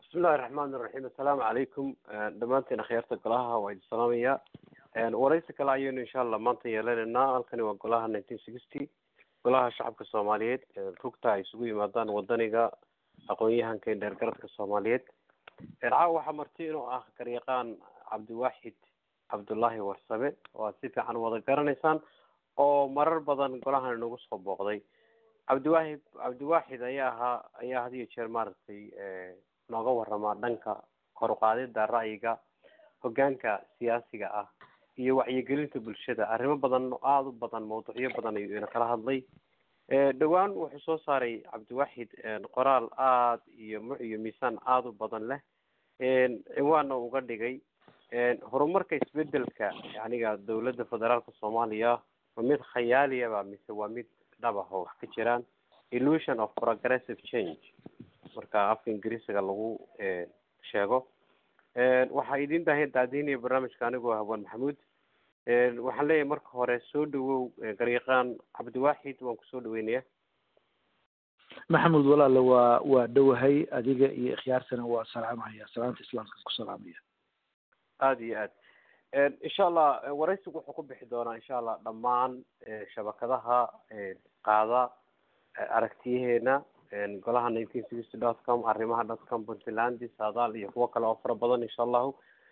bismillahi raxmaan iraxiim assalaamu calaykum dhammaantiin akhyaarta golaha waa idin salaamaya waraysi kale ayaynu insha allah maanta yeelanaynaa halkani waa golaha nineteen sixty golaha shacabka soomaaliyeed rugta ay isugu yimaadaan wadaniga aqoon-yahanka dheergaradka soomaaliyeed caawa waxaa marti inuu ah garyaqaan cabdiwaaxid cabdullaahi warsame oo aad si fiican wada garanaysaan oo marar badan golahan inagu soo booqday cabdiwaahid cabdiwaaxid ayaa ahaa ayaa had iyo jeer maaragtay nooga waramaa dhanka kor uqaadida ra'yiga hogaanka siyaasiga ah iyo wacyigelinta bulshada arrimo badan aada u badan mawduucyo badan ayuu ina kala hadlay dhowaan wuxuu soo saaray cabdiwaaxid qoraal aada iyo muc iyo miisaan aada u badan leh ciwaanna uga dhigay horumarka isbedelka yaniga dawladda federaalka soomaaliya waa mid khayaaliyaba mise waa mid dhabaho wax ka jiraan illusion of progressive change marka afka ingiriisiga lagu sheego waxaa idin dahay daadiinaya barnaamijka anigoo hawaan maxamuud waxaan leeyahay marka hore soo dhawow garyaqaan cabdiwaaxid waan kusoo dhaweynaya maxamuud walaale waa waa dhowahay adiga iyo ikhyaartana waa salaamaya salaamta islaamkan ku salaamaya aada iyo aad insha allah waraysigu wuxuu ku bixi doonaa insha allah dhammaan shabakadaha qaada aragtiyaheena golaha nineteen sixty dot com arrimaha dot com puntland saadaal iyo kuwo kale oo fara badan insha allahu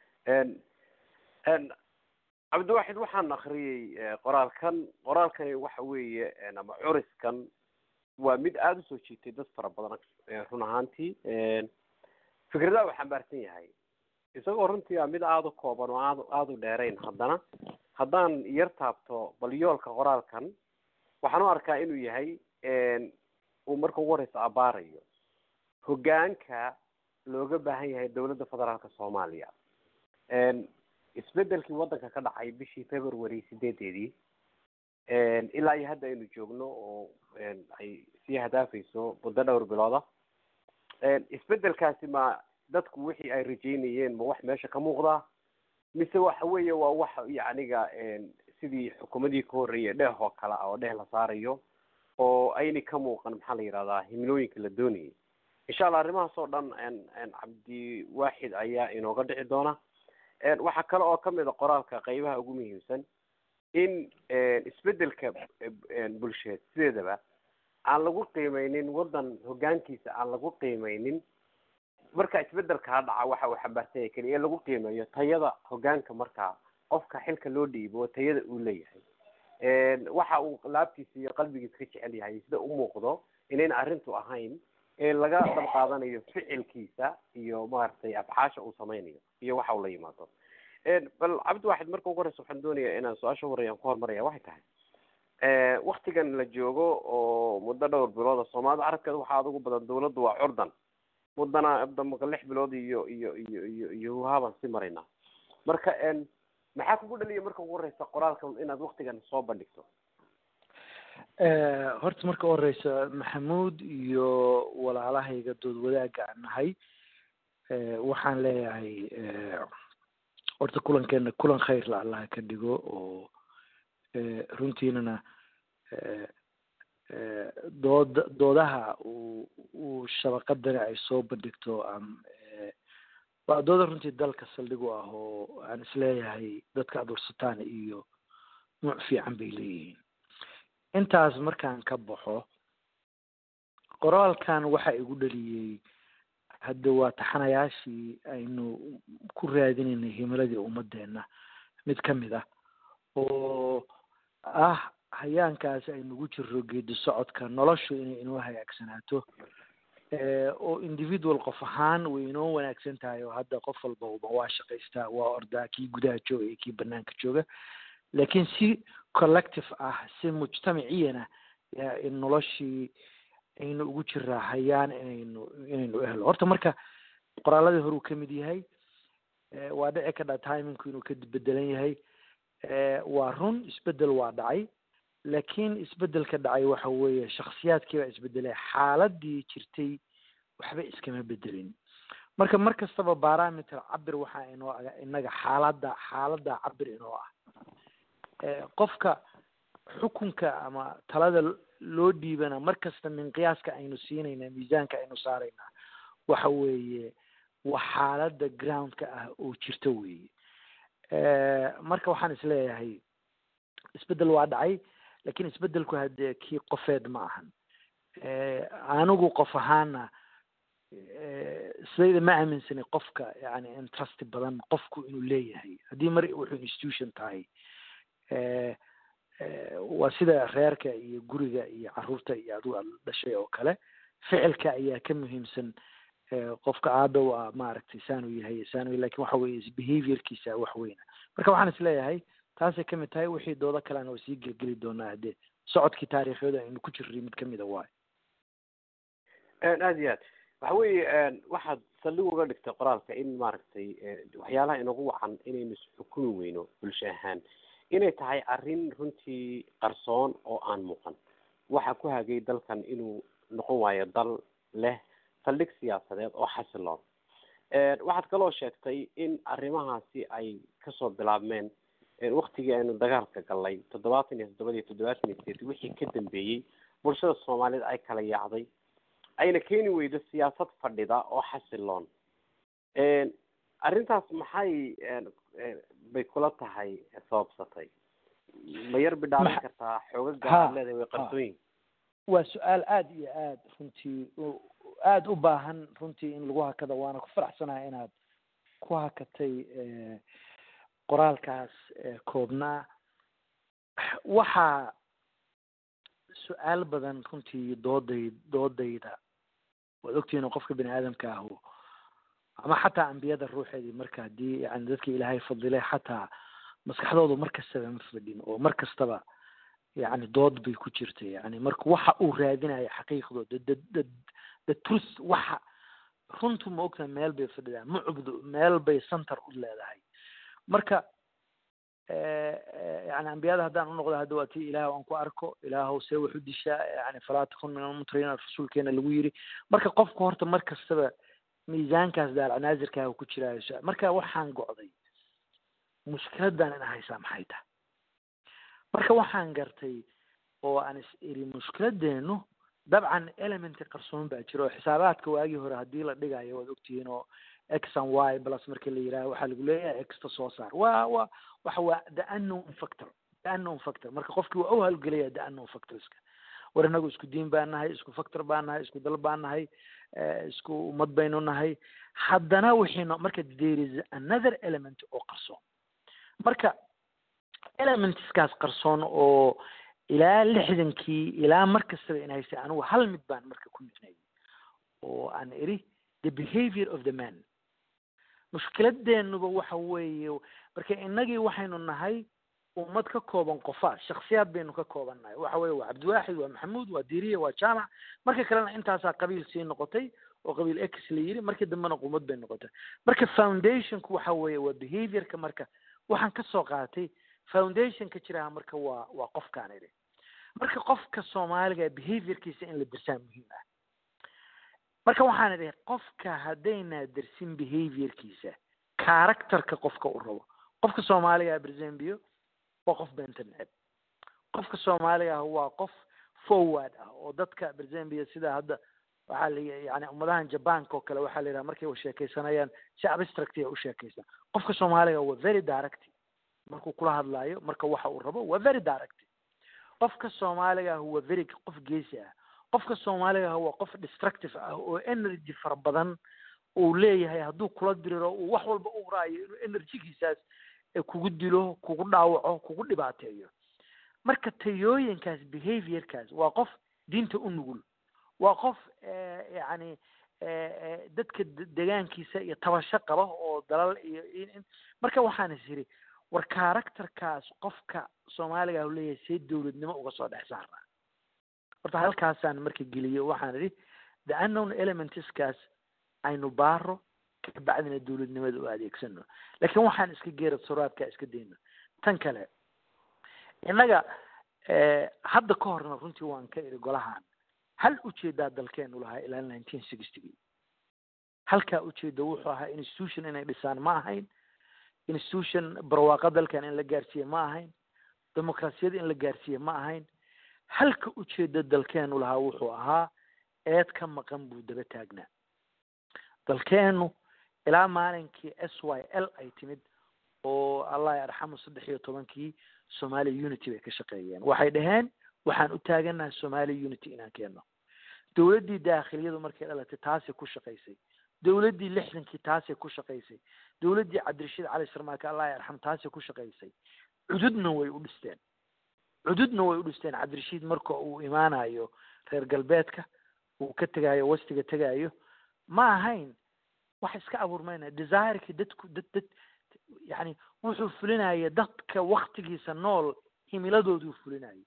cabdiwaaxid waxaan akriyey qoraalkan qoraalkani waxa weeye ama curiskan waa mid aada usoo jiitay dad fara badan run ahaantii fikradaha uu xambaarsan yahay isagoo runtii a mid aada u kooban oo aad aada u dheerayn haddana haddaan yar taabto bal yoolka qoraalkan waxaan u arkaa inuu yahay uu marka ugu horeysa abaarayo hogaanka looga baahan yahay dawladda federaalka soomaaliya isbedelkii waddanka ka dhacay bishii february sideedeedii ilaa iyo hadda aynu joogno oo ay sii hadaafayso muddo dhowr bilooda isbedelkaasi ma dadku wixii ay rajeynayeen ma wax meesha ka muuqdaa mise waxa weeye waa wax yacniga sidii xukuumadii ka horreeyay dheeh oo kale ah oo dheeh la saarayo oo ayna ka muuqan maxaa la yidhahdaa himilooyinka la doonayay insha allah arrimahaas oo dhan cabdiwaaxid ayaa inooga dhici doona waxaa kale oo kamid a qoraalka qeybaha ugu muhiimsan in isbedelka bulsheed sideedaba aan lagu qiimeynin waddan hogaankiisa aan lagu qiimeynin marka isbedelkaa dhaca waxa uu xambaarsan yahay keliya in lagu qiimeeyo tayada hogaanka markaa qofka xilka loo dhiibo oo tayada uu leeyahay waxa uu laabtiisa iyo qalbigiisa ka jecel yahay sida u muuqdo inayna arrintu ahayn ee laga dab qaadanayo ficilkiisa iyo maaragtay afcaasha uu sameynayo iyo waxa uu la yimaado bal cabdiwaaxid marka ugu horeysa waxaan doonaya inaan su-aasha horeeyaan ku horumaraya waxay tahay waktigan la joogo oo muddo dhowr bilooda soomaalida carabkeeda waxaa adugu badan dawladdu waa curdan muddana damaka lix bilood iyo iyo iyo iyo iyo huhaabaan sii maraynaa marka maxaa kugu dhaliya marka ugu horeysa qoraalkan inaad waktigan soo bandhigto horta marka horeysa maxamuud iyo walaalahayga dood wadaaga aan nahay waxaan leeyahay horta kulankeena kulan khayr la allah ka dhigo oo runtiinana dood doodaha uu uu shabaqadani ay soo bandhigto waa dooda runtii dalka saldhig u ah oo aan isleeyahay dadka adursataan iyo nuuc fiican bay leeyihiin intaas markaan ka baxo qoraalkan waxa igu dhaliyey hadda waa taxanayaashii aynu ku raadinaynay himiladii ummadeena mid kamid ah oo ah hayaankaasi aynugu jiro geedi socodka noloshu inay inoo hagaagsanaato oo individual qof ahaan way inoo wanaagsan tahay oo hadda qof walba uba waa shaqaystaa waa ordaa kii gudaha jooga iyo kii banaanka jooga laakiin si collective ah si mujtamaciyana in noloshii aynu ugu jiraa hayaan inaynu inaynu ehlo horta marka qoraaladii hore uu kamid yahay waa dhici kadha timingku inuu ka bedelan yahay waa run isbedel waa dhacay laakiin isbedelka dhacay waxa weeye shaksiyaadkii baa isbedelay xaaladii jirtay waxba iskama bedelin marka mar kastaba barometer cabir waxaa inoo aga inaga xaaladda xaaladda cabir inoo ah qofka xukunka ama talada loo dhiibana mar kasta min qiyaaska aynu siinayna miisaanka aynu saaraynaa waxa weeye waa xaaladda groundka ah oo jirta weeye marka waxaan isleeyahay isbeddel waa dhacay lakin isbeddelku haddee kii qofeed ma ahan anigu qof ahaana sidayda ma aaminsani qofka yani interest badan qofku inuu leeyahay haddii mar wuxuu institution tahay waa sida reerka iyo guriga iyo caruurta iyo adigu aad dhashay oo kale ficilka ayaa ka muhiimsan qofka aabe waa maaragtay saanu yahay saanu lakin waxa weye behaviorkiisa wax weyna marka waxaan isleeyahay taasay kamid tahay wixii doodo kalena waa sii gelgeli doonaa haddee socodkii taariikhyada aynu ku jirnay mid kamida waayo aad iyo aad waxa weeye waxaad saldhig uga dhigtay qoraalka in maaragtay waxyaalaha inagu wacan inaynu isxukumi weyno bulsho ahaan inay tahay arrin runtii qarsoon oo aan muuqan waxa ku hagay dalkan inuu noqon waayo dal leh saldhig siyaasadeed oo xasiloon waxaad kaloo sheegtay in arrimahaasi ay kasoo bilaabmeen waktigii aynu dagaalka galnay toddobaatan iyo toddoba iyo toddobaatan iyo sideed wixii ka dambeeyey bulshada soomaaliyeed ay kala yaacday ayna keeni weydo siyaasad fadhida oo xasiloon arrintaas maxay bay kula tahay sababsatay ma yar bidhaamin kartaa xoogaga aad leedahay way qarsooyin waa su-aal aada iyo aada runtii aada u baahan runtii in lagu hakada waana ku faraxsanahay inaad ku hakatay qoraalkaas koobnaa waxaa su-aal badan runtii dooday doodayda waad ogtihiin qofka bini aadamka ahu ama xataa ambiyada ruuxeedii marka haddii yani dadka ilaahay fadilay xataa maskaxdoodu mar kastaba ma fadhin oo mar kastaba yani dood bay ku jirtay yani marka waxa uu raadinayo xaqiiqdooda the the the truth waxa runtu ma ogtaha meel bay fadhidaa ma cubdo meel bay center u leedahay marka yani ambiyada haddaan unoqdo hadda waa tii ilaah aan ku arko ilaahow see wax u dishaa yani falaa takun min almutriin rasuulkeena lagu yiri marka qofku horta mar kastaba miisaankaas daalcanaasirkaaga ku jiraayo marka waxaan go'day mushkiladan ina haysaa maxay tahay marka waxaan gartay oo aan is iri mushkiladeenu dabcan elementi qarsoon baa jira oo xisaabaadka waagii hore haddii la dhigayo waad ogtihiin oo x and y plus marka la yidhaha waxaa lagu leeyahay exta soo saar wa wa waxa waa the unknown factor the unknown factor marka qofkii waa u halgelaya the unknown factorska war inagu isku diin baan nahay isku factor baan nahay isku dal baan nahay isku ummad baynu nahay haddana wixiino marka there is another element oo qarsoon marka elementskaas qarsoon oo ilaa lixdankii ilaa mar kastaba in haystay anigu hal mid baan marka ku midnay oo aan iri the behavior of the man mushkiladeenuba waxa weeye marka innagii waxaynu nahay ummad ka kooban qofaad shaksiyaad baynu ka kooban nahay waxa weye waa cabdiwaaxid waa maxamuud waa diriya waa jaamac marka kalena intaasaa qabiil sii noqotay oo qabiil x la yiri markii dambena qumad bay noqotay marka foundationku waxa weeye waa behaviorka marka waxaan kasoo qaatay foundationka jiraha marka waa waa qofkaan idhi marka qofka soomaaliga behaviorkiisa in la dirsaa muhiim ah marka waxaan idhi qofka haddaynaa dersin behaviorkiisa characterka qofka u rabo qofka soomaaliga brzambio waa qof beenta neceb qofka soomaaliga ah waa qof forward ah oo dadka brzambia sida hadda waxaa la yani ummadahan jabanka oo kale waxaa la yidhaha markay sheekaysanayaan si abstract a u sheekaysan qofka soomaaliga waa very direct markuu kula hadlaayo marka waxa uu rabo waa very direct qofka soomaaliga ah waa very qof geesi ah qofka soomaaliga ah waa qof destructive ah oo energy fara badan uu leeyahay hadduu kula diriro uu wax walba u raayo inuu energygiisaas kugu dilo kugu dhaawaco kugu dhibaateeyo marka tayooyinkaas behaviorkaas waa qof diinta u nugul waa qof yani dadka degaankiisa iyo tabasho qaba oo dalal iyo marka waxaan is yiri war characterkaas qofka soomaaliga ah leeyahay see dowladnimo uga soo dhex saaraa horta halkaasaan marka geliyo waxaan idhi the unknown elementskaas aynu baaro kabacdina dowladnimada u adeegsano laakiin waxaan iska geera suraadka iska dayno tan kale innaga hadda ka horna runtii waan ka idhi golahan hal ujeedaa dalkeenu lahaa ilaa nineteen sixtygii halkaa ujeeda wuxuu ahaa institution inay dhisaan ma ahayn institution barwaaqa dalkan in la gaarsiiye ma ahayn dimuqraasiyad in la gaarsiiye ma ahayn halka ujeeda dalkeenu lahaa wuxuu ahaa eed ka maqan buu daba taagnaa dalkeenu ilaa maalinkii s y l ay timid oo allah yarxamu saddex iyo tobankii somalia unity bay ka shaqeeyeen waxay dhaheen waxaan u taaganaha somalia unity inaan keenno dowladdii daakhiliyadu markay dhalatay taasay ku shaqaysay dowladdii lixdankii taasay ku shaqaysay dowladdii cabdirashiid cali sarmaake allah yarxam taasay ku shaqaysay cududna way u dhisteen cududna way u dhisteen cabdirashiid marka uu imaanayo reer galbeedka uu ka tegaayo wastiga tegaayo ma ahayn wax iska abuurmayna desireki dadku dad dad yani wuxuu fulinaya dadka waktigiisa nool himiladooduu fulinayay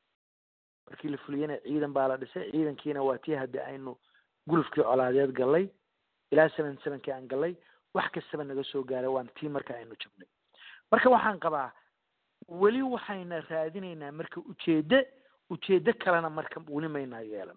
markii la fuliyana ciidan baa la dhisay ciidankiina waa tii haddi aynu gulufkii colaadeed gallay ilaa seven sevenkii aan gallay wax kastaba naga soo gaaray waan tii marka aynu jabnay marka waxaan qabaa weli waxayna raadinaynaa marka ujeeddo ujeeddo kalena marka weli maynaa yeelan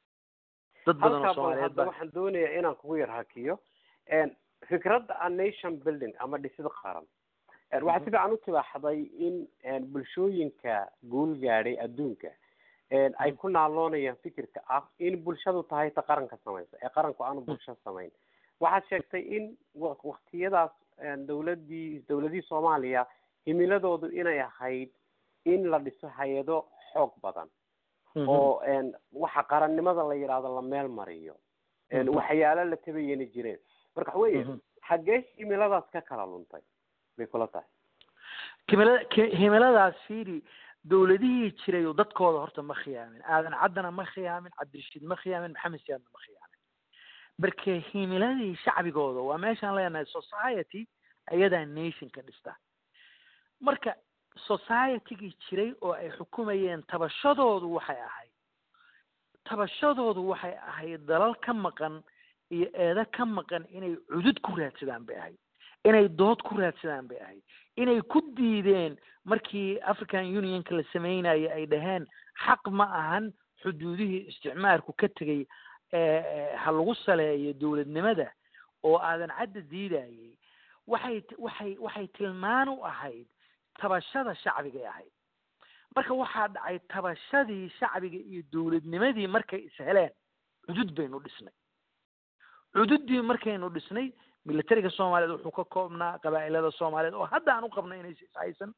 dad badan oo soomaaliyeed hadda baa waxaan doonayaa inaan kugu yar hakiyo fikradda a nation building ama dhisid qaran waxaa si fiican u tibaaxday in bulshooyinka guul gaadhay adduunka ay ku naaloonayaan fikirka ah in bulshadu tahay ta qaranka samaysa ee qaranku aanu bulsho samayn waxaad sheegtay in waktiyadaas dawladii dawladihii soomaaliya himiladoodu inay ahayd in la dhiso hay-ado xoog badan oo waxa qarannimada la yidhaahdo la meel mariyo waxyaalo la tabayana jireen marka waxa weeye xaggee himiladaas ka kala luntay bay kula tahay himilada himiladaas fiiri dawladihii jiray oo dadkooda horta ma khiyaamin aadan caddana ma khiyaamin cabdirashiid ma khiyaamin maxamed siyaadna ma khiyaamin marka himiladii shacbigooda waa meeshaan leenahay society ayadaa nation ka dhista marka societygii jiray oo ay xukumayeen tabashadoodu waxay ahayd tabashadoodu waxay ahayd dalal ka maqan iyo eedo ka maqan inay cudud ku raadsadaan bay ahayd inay dood ku raadsadaan bay ahayd inay ku diideen markii african unionka la sameynaya ay dhaheen xaq ma ahan xuduudihii isticmaalku ka tegay ha lagu saleeyo dowladnimada oo aadan cadda diidayay waxay waxay waxay tilmaan u ahayd tabashada shacbigay ahayd marka waxaa dhacay tabashadii shacbiga iyo dowladnimadii markay is heleen cudud baynu dhisnay cududdii markaynu dhisnay militariga soomaaliyeed wuxuu ka koobnaa qabaa'ilada soomaaliyeed oo hadda aan u qabno inaysa ishaysan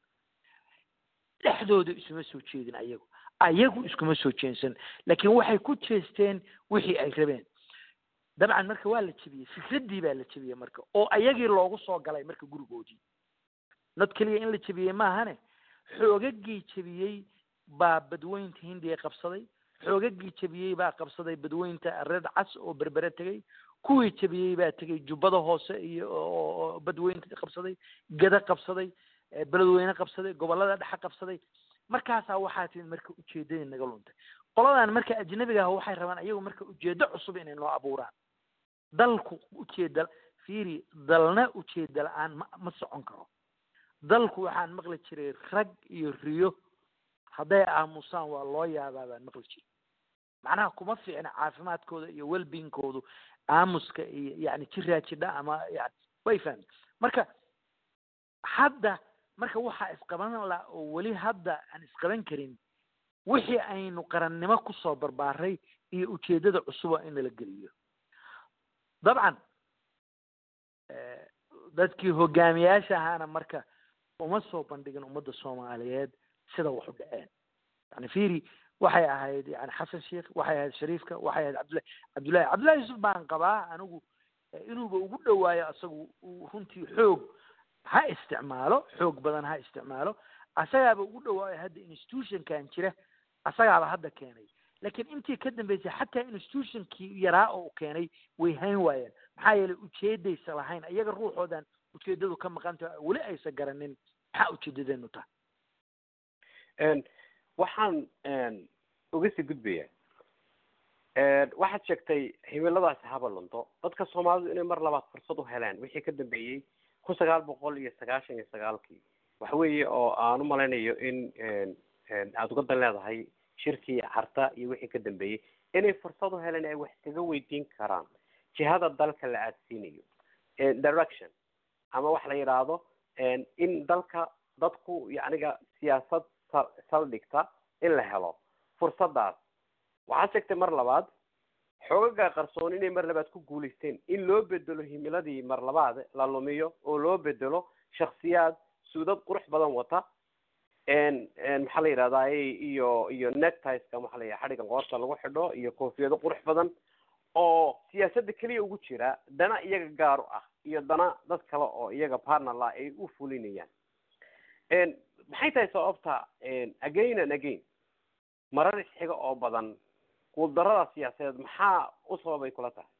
dhexdooda isuma soo jeedin ayagu ayagu iskuma soo jeensan laakiin waxay ku jeesteen wixii ay rabeen dabcan marka waa la jebiyey fikraddii baa la jebiyey marka oo ayagii loogu soo galay marka gurigoodii nod keliya in la jebiyey maahane xoogagii jebiyey baa badweynta hindiya qabsaday xoogagii jebiyey baa qabsaday badweynta red cas oo berbere tegey kuwii jebiyey baa tegey jubbada hoose iyo oo badweynta qabsaday gada qabsaday beledweyne qabsaday gobolada dhexe qabsaday markaasaa waxaa timid marka ujeedadii naga luntay qoladan marka ajnabiga ah waxay rabaan ayagu marka ujeedo cusub inay noo abuuraan dalku ujeeda fiiri dalna ujeeda la-aan ma ma socon karo dalku waxaan maqli jiray rag iyo riyo hadday aamusaan waa loo yaabaa baan maqli jiray macnaha kuma fiicna caafimaadkooda iyo welbingkoodu aamuska iyo yani jiraa jidha ama yani way fahmi marka hadda marka waxaa isqaban la oo weli hadda aan isqaban karin wixii aynu qarannimo kusoo barbaaray iyo ujeedada cusuba in nala geliyo dabcan dadkii hogaamiyaasha ahaana marka uma soo bandhigin ummadda soomaaliyeed sida wax u dhaceen yani fiiri waxay ahayd yani xasan sheikh waxay ahayd shariifka waxay ahayd cabdullahi cabdullahi cabdullahi yusuf baan qabaa anigu inuuba ugu dhawaayo isagu runtii xoog ha isticmaalo xoog badan ha isticmaalo asagaaba ugu dhawaayo hadda institutionkan jira asagaaba hadda keenay laakiin intii ka dambeysay xataa institutionkii yaraa oo u keenay way hayn waayeen maxaa yeelay ujeedaysa lahayn iyaga ruuxoodan ujeedadu ka maqanta weli aysa garanin maxaa ujeedadeenu tahay waxaan uga sii gudbaya waxaad sheegtay himiladaasi haba lunto dadka soomaalidu inay mar labaad fursad u heleen wixii ka dambeeyey kun sagaal boqol iyo sagaashan iyo sagaalkii waxa weeye oo aan u malaynayo in aada uga dan leedahay shirkii carta iyo wixii ka dambeeyey inay fursad u heleen ay wax iskaga weydiin karaan jihada dalka la aadsiinayo direction ama wax la yidhaahdo in dalka dadku yacniga siyaasad saldhigta in la helo fursadaas waxaad sheegtay mar labaad xoogaga qarsoon inay mar labaad ku guulaysteen in loo bedelo himiladii mar labaad la lumiyo oo loo bedelo shaksiyaad suudad qurux badan wata maxaa la yidhahdaa iyo iyo nectiska maxaa la yidhaha xadhigan qoorta lagu xidho iyo koofiyado qurux badan oo siyaasadda keliya ugu jira dana iyaga gaar u ah iyo dana dad kale oo iyaga partnerla ay u fulinayaan maxay tahay sababta again and again marar isxiga oo badan guuldarada siyaasadeed maxaa u sababay kula tahay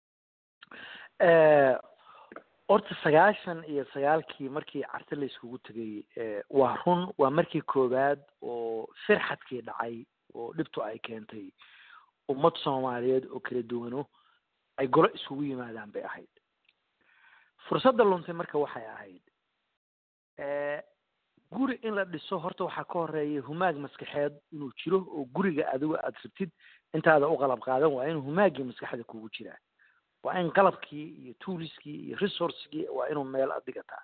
horta sagaashan iyo sagaalkii markii carte la iskugu tegay waa run waa markii koowaad oo firxadkii dhacay oo dhibtu ay keentay ummad soomaaliyeed oo kala duwano ay golo iskugu yimaadaan bay ahayd fursadda luntay marka waxay ahayd guri in la dhiso horta waxaa ka horeeya humaag maskaxeed inuu jiro oo guriga adigo aada rabtid intaada u qalab qaadan waa inuu humaaggii maskaxda kugu jiraa waa in qalabkii iyo tooliskii iyo resourcegii waa inuu meel adigataa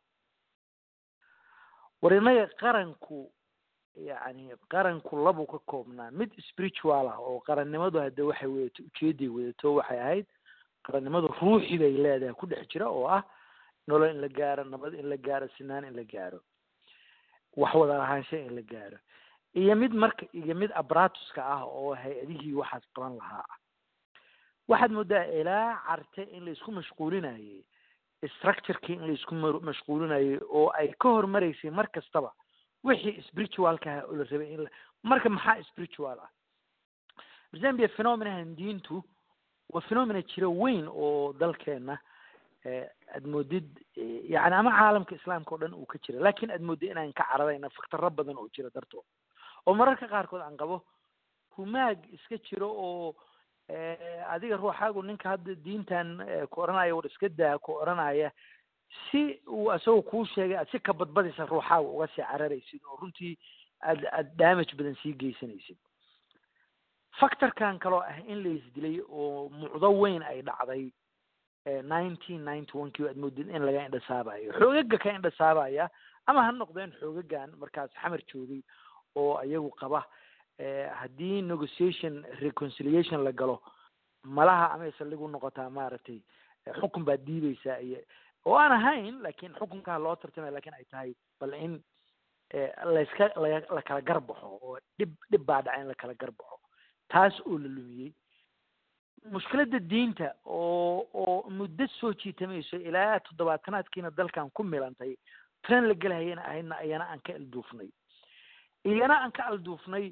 war innaga qaranku yacni qaranku labuu ka koobnaa mid spiritual ah oo qarannimadu hadde waxay wadato ujeeday wadato waxay ahayd qarannimadu ruuxi bay leedahay ku dhex jira oo ah nolol in la gaaro nabad in la gaaro sinaan in la gaaro wax wada lahaansha in la gaaro iyo mid marka iyo mid abratuska ah oo hay-adihii waxaas qaban lahaa ah waxaad moodaa ilaa carte in la isku mashquulinayay structurekii in la isku mashquulinayay oo ay ka hormaraysay mar kastaba wixii spiritualka ah oo la rabay in la marka maxaa spiritual ah zambia phenomenahan diintu waa phenomena jira weyn oo dalkeena aad moodid yani ama caalamka islaamka o dhan uu ka jira lakin aad moodid inaan ka caradayna faktaro badan oo jira dartood oo mararka qaarkood aan qabo humaag iska jiro oo adiga ruuxaagu ninka hadda diintan ku odhanaya war iska daa ku odhanaya si uu isagoo kuu sheegay aad si ka badbadaysa ruuxaaga uga sii cararaysid oo runtii aad aad damage badan sii geysanaysid factorkan kaloo ah in la isdilay oo mucdo weyn ay dhacday nineteen ninety one kii aad moodid in laga indhasaabayo xoogaga ka indhasaabaya ama ha noqdeen xoogagan markaas xamar joogay oo iyagu qaba haddii negotiation reconciliation la galo malaha amay saldhigu noqotaa maaragtay xukun baad diideysaa iyo oo aan ahayn lakin xukunkaa loo tartamaya lakin ay tahay bal in layska la la kala garbaxo oo dhib dhib baa dhaca in la kala garbaxo taas oo la lumiyey mushkiladda diinta oo oo muddo soo jiitamayso ilaa toddobaatanaadkiina dalkan ku milantay tren la gelahayana ahaydna iyana aan ka alduufnay iyana aan ka alduufnay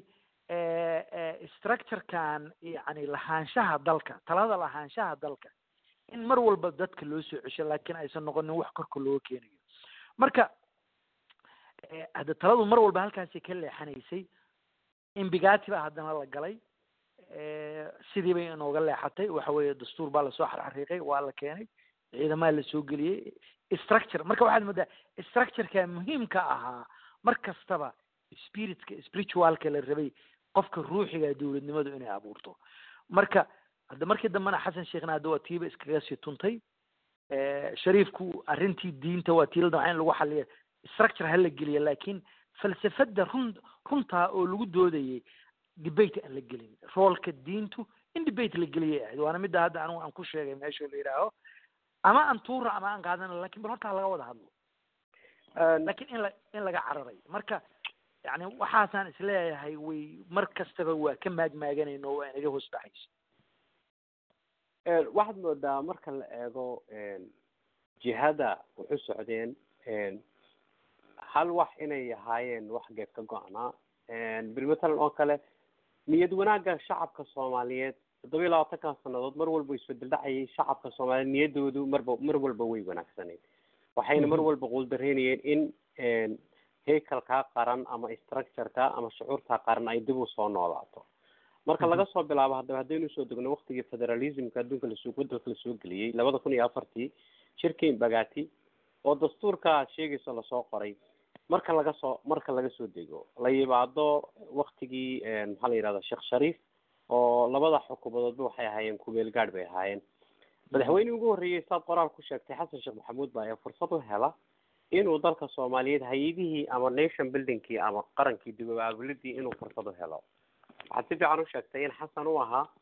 structurekan yani lahaanshaha dalka talada lahaanshaha dalka in mar walba dadka loo soo cesho lakin aysan noqonin wax korka looga keenayo marka hadda taladu mar walba halkaasay ka leexanaysay imbigati baa haddana la galay sidii bay inooga leexatay waxa weeye dastuur baa lasoo xarxariiqay waa la keenay ciidamaa lasoo geliyey structure marka waxaad moodaa structureka muhiimka ahaa mar kastaba spiritka spiritualka la rabay qofka ruuxiga dowladnimadu inay abuurto marka hadda markii dambena xasan sheekhna hadda waa tiiba iskaga sii tuntay shariifku arrintii diinta waa tii la damca in lagu xaliya structure ha la geliya lakin falsafada run runtaa oo lagu doodayay debate aan la gelin roolka diintu in debate la geliyay ahayd waana midda hadda anigu aan ku sheegay meesha la yidhaaho ama aan tuura ama aan qaadana lakin bal horta laga wada hadlo lakin in la in laga cararay marka yani waxaasaan isleeyahay way mar kastaba waa ka maagmaaganayno waa inaga hoos baxayso waxaad moodaa marka la eego jihada waxu socdeen hal wax inay ahaayeen wax geed ka go-naa bil matalan oo kale niyad wanaagga shacabka soomaaliyeed toddoba iyo labaatankan sanadood mar walba isbedel dhacayay shacabka soomaaliyeed niyadoodu marba mar walba way wanaagsaneyd waxayna mar walba quuldareynayeen in haykalkaa qaran ama structureka ama shucuurtaa qaran ay dib u soo noolaato marka laga soo bilaabo haddaba haddaynu usoo degno waktigii federalismka adduunka lasoo wadalka lasoo geliyey labada kun iyo afartii shirkin bagati oo dastuurka aad sheegayso lasoo qoray marka laga soo marka laga soo dego la yimaado waktigii maxaa la yidhahda sheekh shariif oo labada xukuumadoodba waxay ahaayeen kumeel gaadh bay ahaayeen madaxweynihii ugu horreeyey saad qoraal ku sheegtay xasan sheekh maxamuud baa ee fursad u hela inuu dalka soomaaliyeed hay-adihii ama nation buildingkii ama qarankii dib-u-aabuladii inuu fursad u helo waxaad si fiican u sheegtay in xasan u ahaa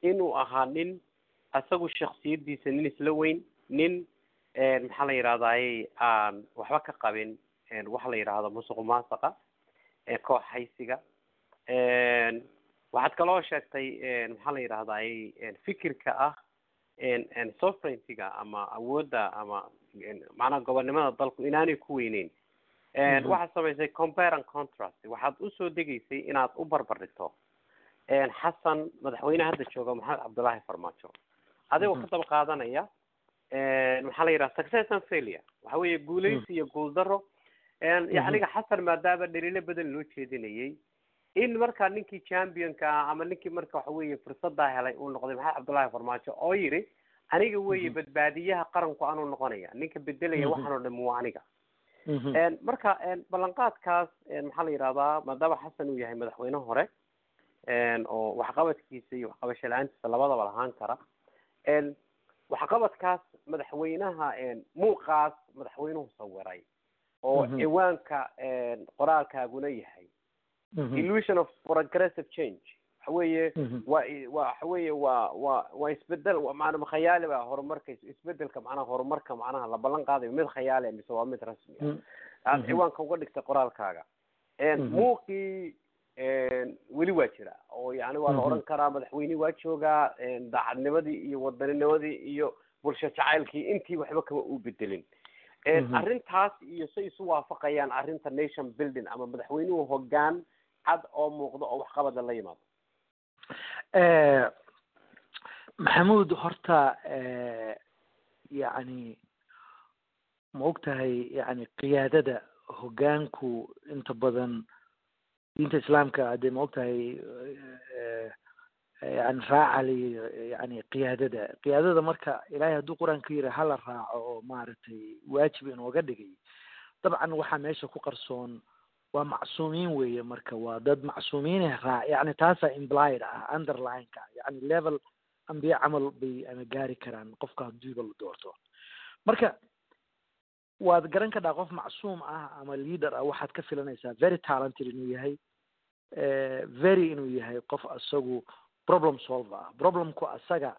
inuu ahaa nin isagu shaksiyadiisa nin isla weyn nin maxaa la yidhahdaye aan waxba ka qabin waxa la yidhaahdo musuq masaqa koox haysiga waxaad kaloo sheegtay maxaa la yidhahdaye fikirka ah sovereigntyga ama awoodda ama macnaha gobonnimada dalku inaanay ku weyneyn waxaad samaysay compare and contrast waxaad usoo degaysay inaad u barbar dhigto xasan madaxweyneha hadda jooga maxamed cabdullaahi farmaajo adigoo ka daba qaadanaya maxaa la yidhaha success and failure waxa weeye guulaysi iyo guuldaro yacniga xasan maadaama dhaliilo badan loo jeedinayay in markaa ninkii championka ah ama ninkii marka waxa weeye fursadaa helay uu noqday maxamed cabdullaahi farmaajo oo yidhi aniga weeye badbaadiyaha qaranku anuu noqonaya ninka bedelaya waxaan oo dham waa aniga marka ballanqaadkaas maxaa la yidhahdaa maadaama xasan uu yahay madaxweyne hore oo waxqabadkiisa iyo waxqabasho la-aantiisa labadaba lahaan kara waxqabadkaas madaxweynaha muuqaas madaxweynuhu sawiray oo ciwaanka qoraalkaaguna yahay illusion of progressive change waxa weeye waa waxa weeye waa waa waa isbedel maana khayaali ba horumarka isbedelka macnaha horumarka macnaha la ballan qaadayo mid khayaali mise waa mid rasmi ah aad ciwaanka uga dhigtay qoraalkaaga muuqii weli waa jira oo yani waa la odhan karaa madaxweyne waa joogaa daacadnimadii iyo wadanninimadii iyo bulsho jacaylkii intii waxba kama u bedelin arrintaas iyo say isu waafaqayaan arrinta nation building ama madaxweynuhu hogaan cad oo muuqdo oo waxqabada la yimaado maxamuud horta yacni ma og tahay yani qiyaadada hogaanku inta badan diinta islaamka hadee ma og tahay yani raacali yani qiyaadada qiyaadada marka ilaahay hadduu qur-aanka yiri hala raaco oo maaragtay waajib inooga dhigay dabcan waxaa meesha ku qarsoon waa macsuumiin weeye marka waa dad macsuumiine raa yani taasaa implied ah underlineka yani level ambiye camal bay ama gaari karaan qofka hadiiba la doorto marka waad garan kadhaa qof macsuum ah ama leader ah waxaad ka filanaysaa very talented inuu yahay very inuu yahay qof isagu problem solver ah problemku asaga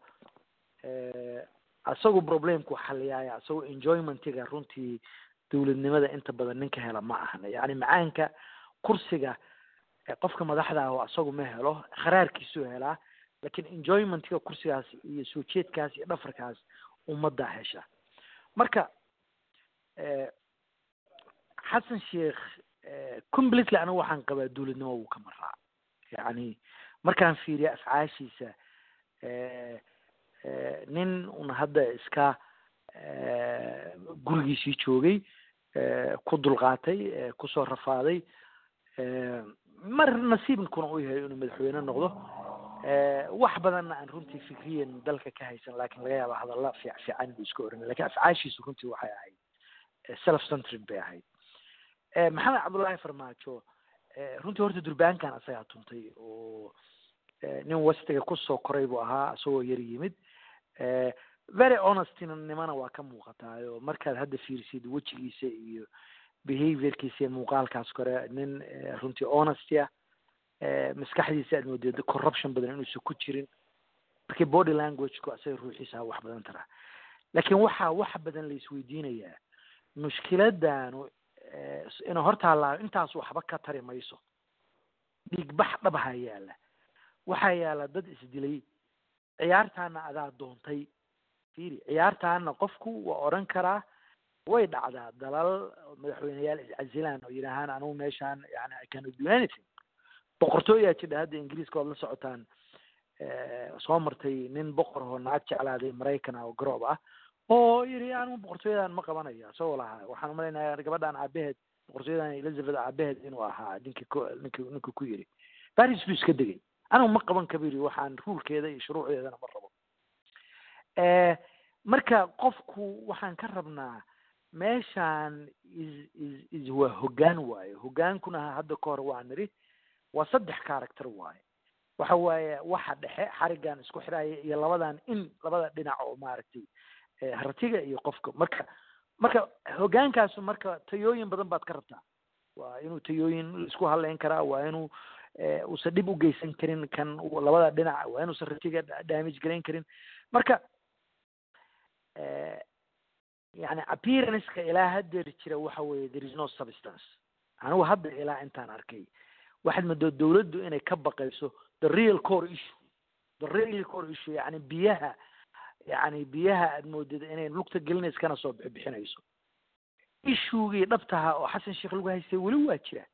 isagu problemku xaliyaaya isagoo enjoymentiga runtii dowladnimada inta badan ninka hela ma ahna yani macaanka kursiga qofka madaxda ah oo isagu ma helo kharaarkiisuu helaa lakin enjoymentiga kursigaas iyo soo jeedkaas iyo dhafarkaas ummaddaa hesha marka xasan sheikh completely anigu waxaan qabaa dowladnimo wuu ka maraa yani markaan fiiriya afcaashiisa nin un hadda iska gurigiisii joogay ku dulqaatay kusoo rafaaday mar nasiibkuna u yahay inuu madaxweyne noqdo wax badanna aan runtii fikriyan dalka ka haysan lakin laga yaaba hadalla fiic fiican buu iska oranay lakin afcaashiisu runtii waxay ahayd self centred bay ahayd maxamed cabdullaahi farmaajo runtii horta durbaankan asagaa tuntay oo nin wastiga kusoo koray buu ahaa isagoo yar yimid very honestinimana waa ka muuqataayo markaad hadda fiirsid wejigiisa iyo behaviorkiisa iyo muuqaalkaas kore nin runtii honesty ah maskaxdiisa aad moodeed corruption badan inuusan ku jirin markii body languageku asaga ruuxiisa wax badan taraa lakin waxaa wax badan la isweydiinayaa mushkiladanu ina hortaallaa intaas waxba ka tari mayso dhiigbax dhabhaa yaala waxaa yaala dad isdilay ciyaartaana adaa doontay fiiri ciyaartaana qofku waa odhan karaa way dhacdaa dalal madaxweyneyaal iscasilaan oo yidhaahaan anugu meeshaan yani i cannot do anything boqortooyaa jidha hadda ingiriiska ood la socotaan soo martay nin boqor oo naag jeclaaday maraykan ah oo garoob ah oo yiri anigu boqortooyadan ma qabanayo isagoo lahaa waxaan umalaynaya gabadhan aabaheed boqortooyadan elizabeth aabaheed inuu ahaa ninki ku ninki ninki ku yiri baris buu iska degay anigu ma qaban kaba yiri waxaan ruulkeeda iyo shuruucdeedana ma rabo marka qofku waxaan ka rabnaa meeshaan is is is waa hoggaan waaye hoggaankuna hadda ka hor waa niri waa saddex character waaye waxa waaye waxa dhexe xarigan isku xidhaya iyo labadan in labada dhinac oo maaragtay hartiga iyo qofka marka marka hoggaankaasu marka tayooyin badan baad ka rabtaa waa inuu tayooyin isku haleyn karaa waa inuu uusan dhib u geysan karin kan labada dhinac waa inuusan ratiga damage garayn karin marka yani appearanceka ilaa haddeer jira waxa weeye there is no substance anigu hadda ilaa intaan arkay waxaad moodaa dawladdu inay ka baqayso the real core issue the real core issue yani biyaha yani biyaha aad moodid inay lugta gelinaysa kana soo bixbixinayso ishuegii dhabtaha oo xasan sheekh lagu haystay weli waa jira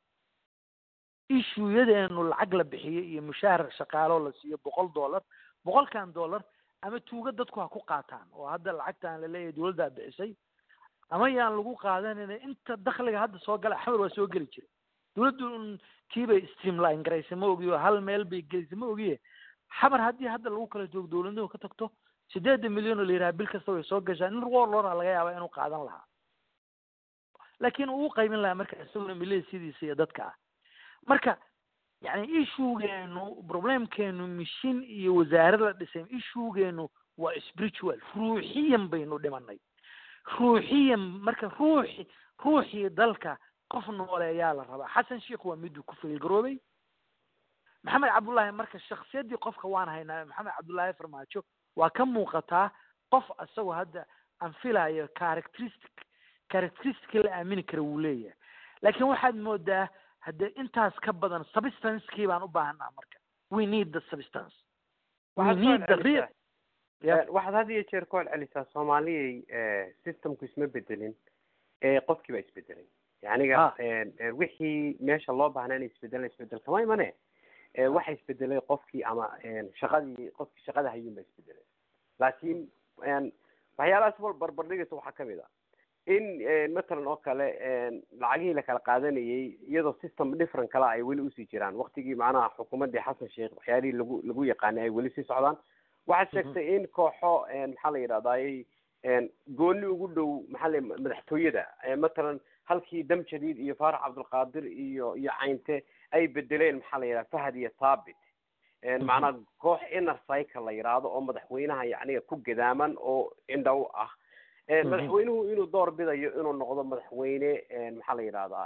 ishuuyadeenu lacag la bixiyo iyo mushaahar shaqaalo la siiyo boqol dollar boqolkan dollar ama tuuga dadku ha ku qaataan oo hadda lacagtaan laleeyahay dawladdaa bixisay ama yaan lagu qaadanayna inta dakliga hadda soo gala axmed waa soo geli jira dawladdu un kiibay streamline garaysay ma ogiyo hal meel bay gelisay ma ogiye xabar haddii hadda lagu kala joogo dawladnimo ka tagto sideedan milyan oo la yidhaha bil kasta way soo gashaa nin warlora laga yaaba inuu qaadan lahaa laakiin uu qaybin lahaa marka isaguna milada sidiisa iyo dadka ah marka yani ishugeenu problemkeenu mishin iyo wasaare la dhisay ishugeenu waa spiritual ruuxiyan baynu dhimanay ruuxiyan marka ruuxi ruuxii dalka qof nooleeyaa la rabaa xasan sheekh waa miduu ku faylgaroobay maxamed cabdullaahi marka shaksiyadii qofka waan haynaa maxamed cabdullaahi farmaajo waa ka muuqataa qof isagoo hadda aan filayo characteristic characteristic la aamini kara wuu leeyahay laakiin waxaad moodaa haddee intaas ka badan substancekii baan u baahanaa marka we need the substance we need the real waxaad had iyo jeer ku celcelisaa soomaaliyay systemku isma bedelin qofkii baa isbedelay yaniga wixii meesha loo baahnaa in isbedelan isbedel kama imane waxa isbedelay qofkii ama shaqadii qofkii shaqada hayuun baa isbedelay laakiin waxyaalahaas wal barbardhigaysa waxaa kamid a in matalan oo kale lacagihii la kala qaadanayay iyadoo system different kala ay weli usii jiraan waktigii macnaha xukuumaddii xasan sheekh waxyaalihii lagu lagu yaqaanay ay weli sii socdaan waxaad sheegtay in kooxo maxaa la yidhahdayy gooni ugu dhow maxaa la madaxtooyada matalan halkii dam jadiid iyo faarax cabdulqaadir iyo iyo caynte ay bedeleen maxaa la yidhaha fahad iyo thabit macnaa koox inner cycle la yidhaahdo oo madaxweynaha yacniga ku gadaaman oo indha u ah madaxweynuhu inuu door bidayo inuu noqdo madaxweyne maxaa la yidhahdaa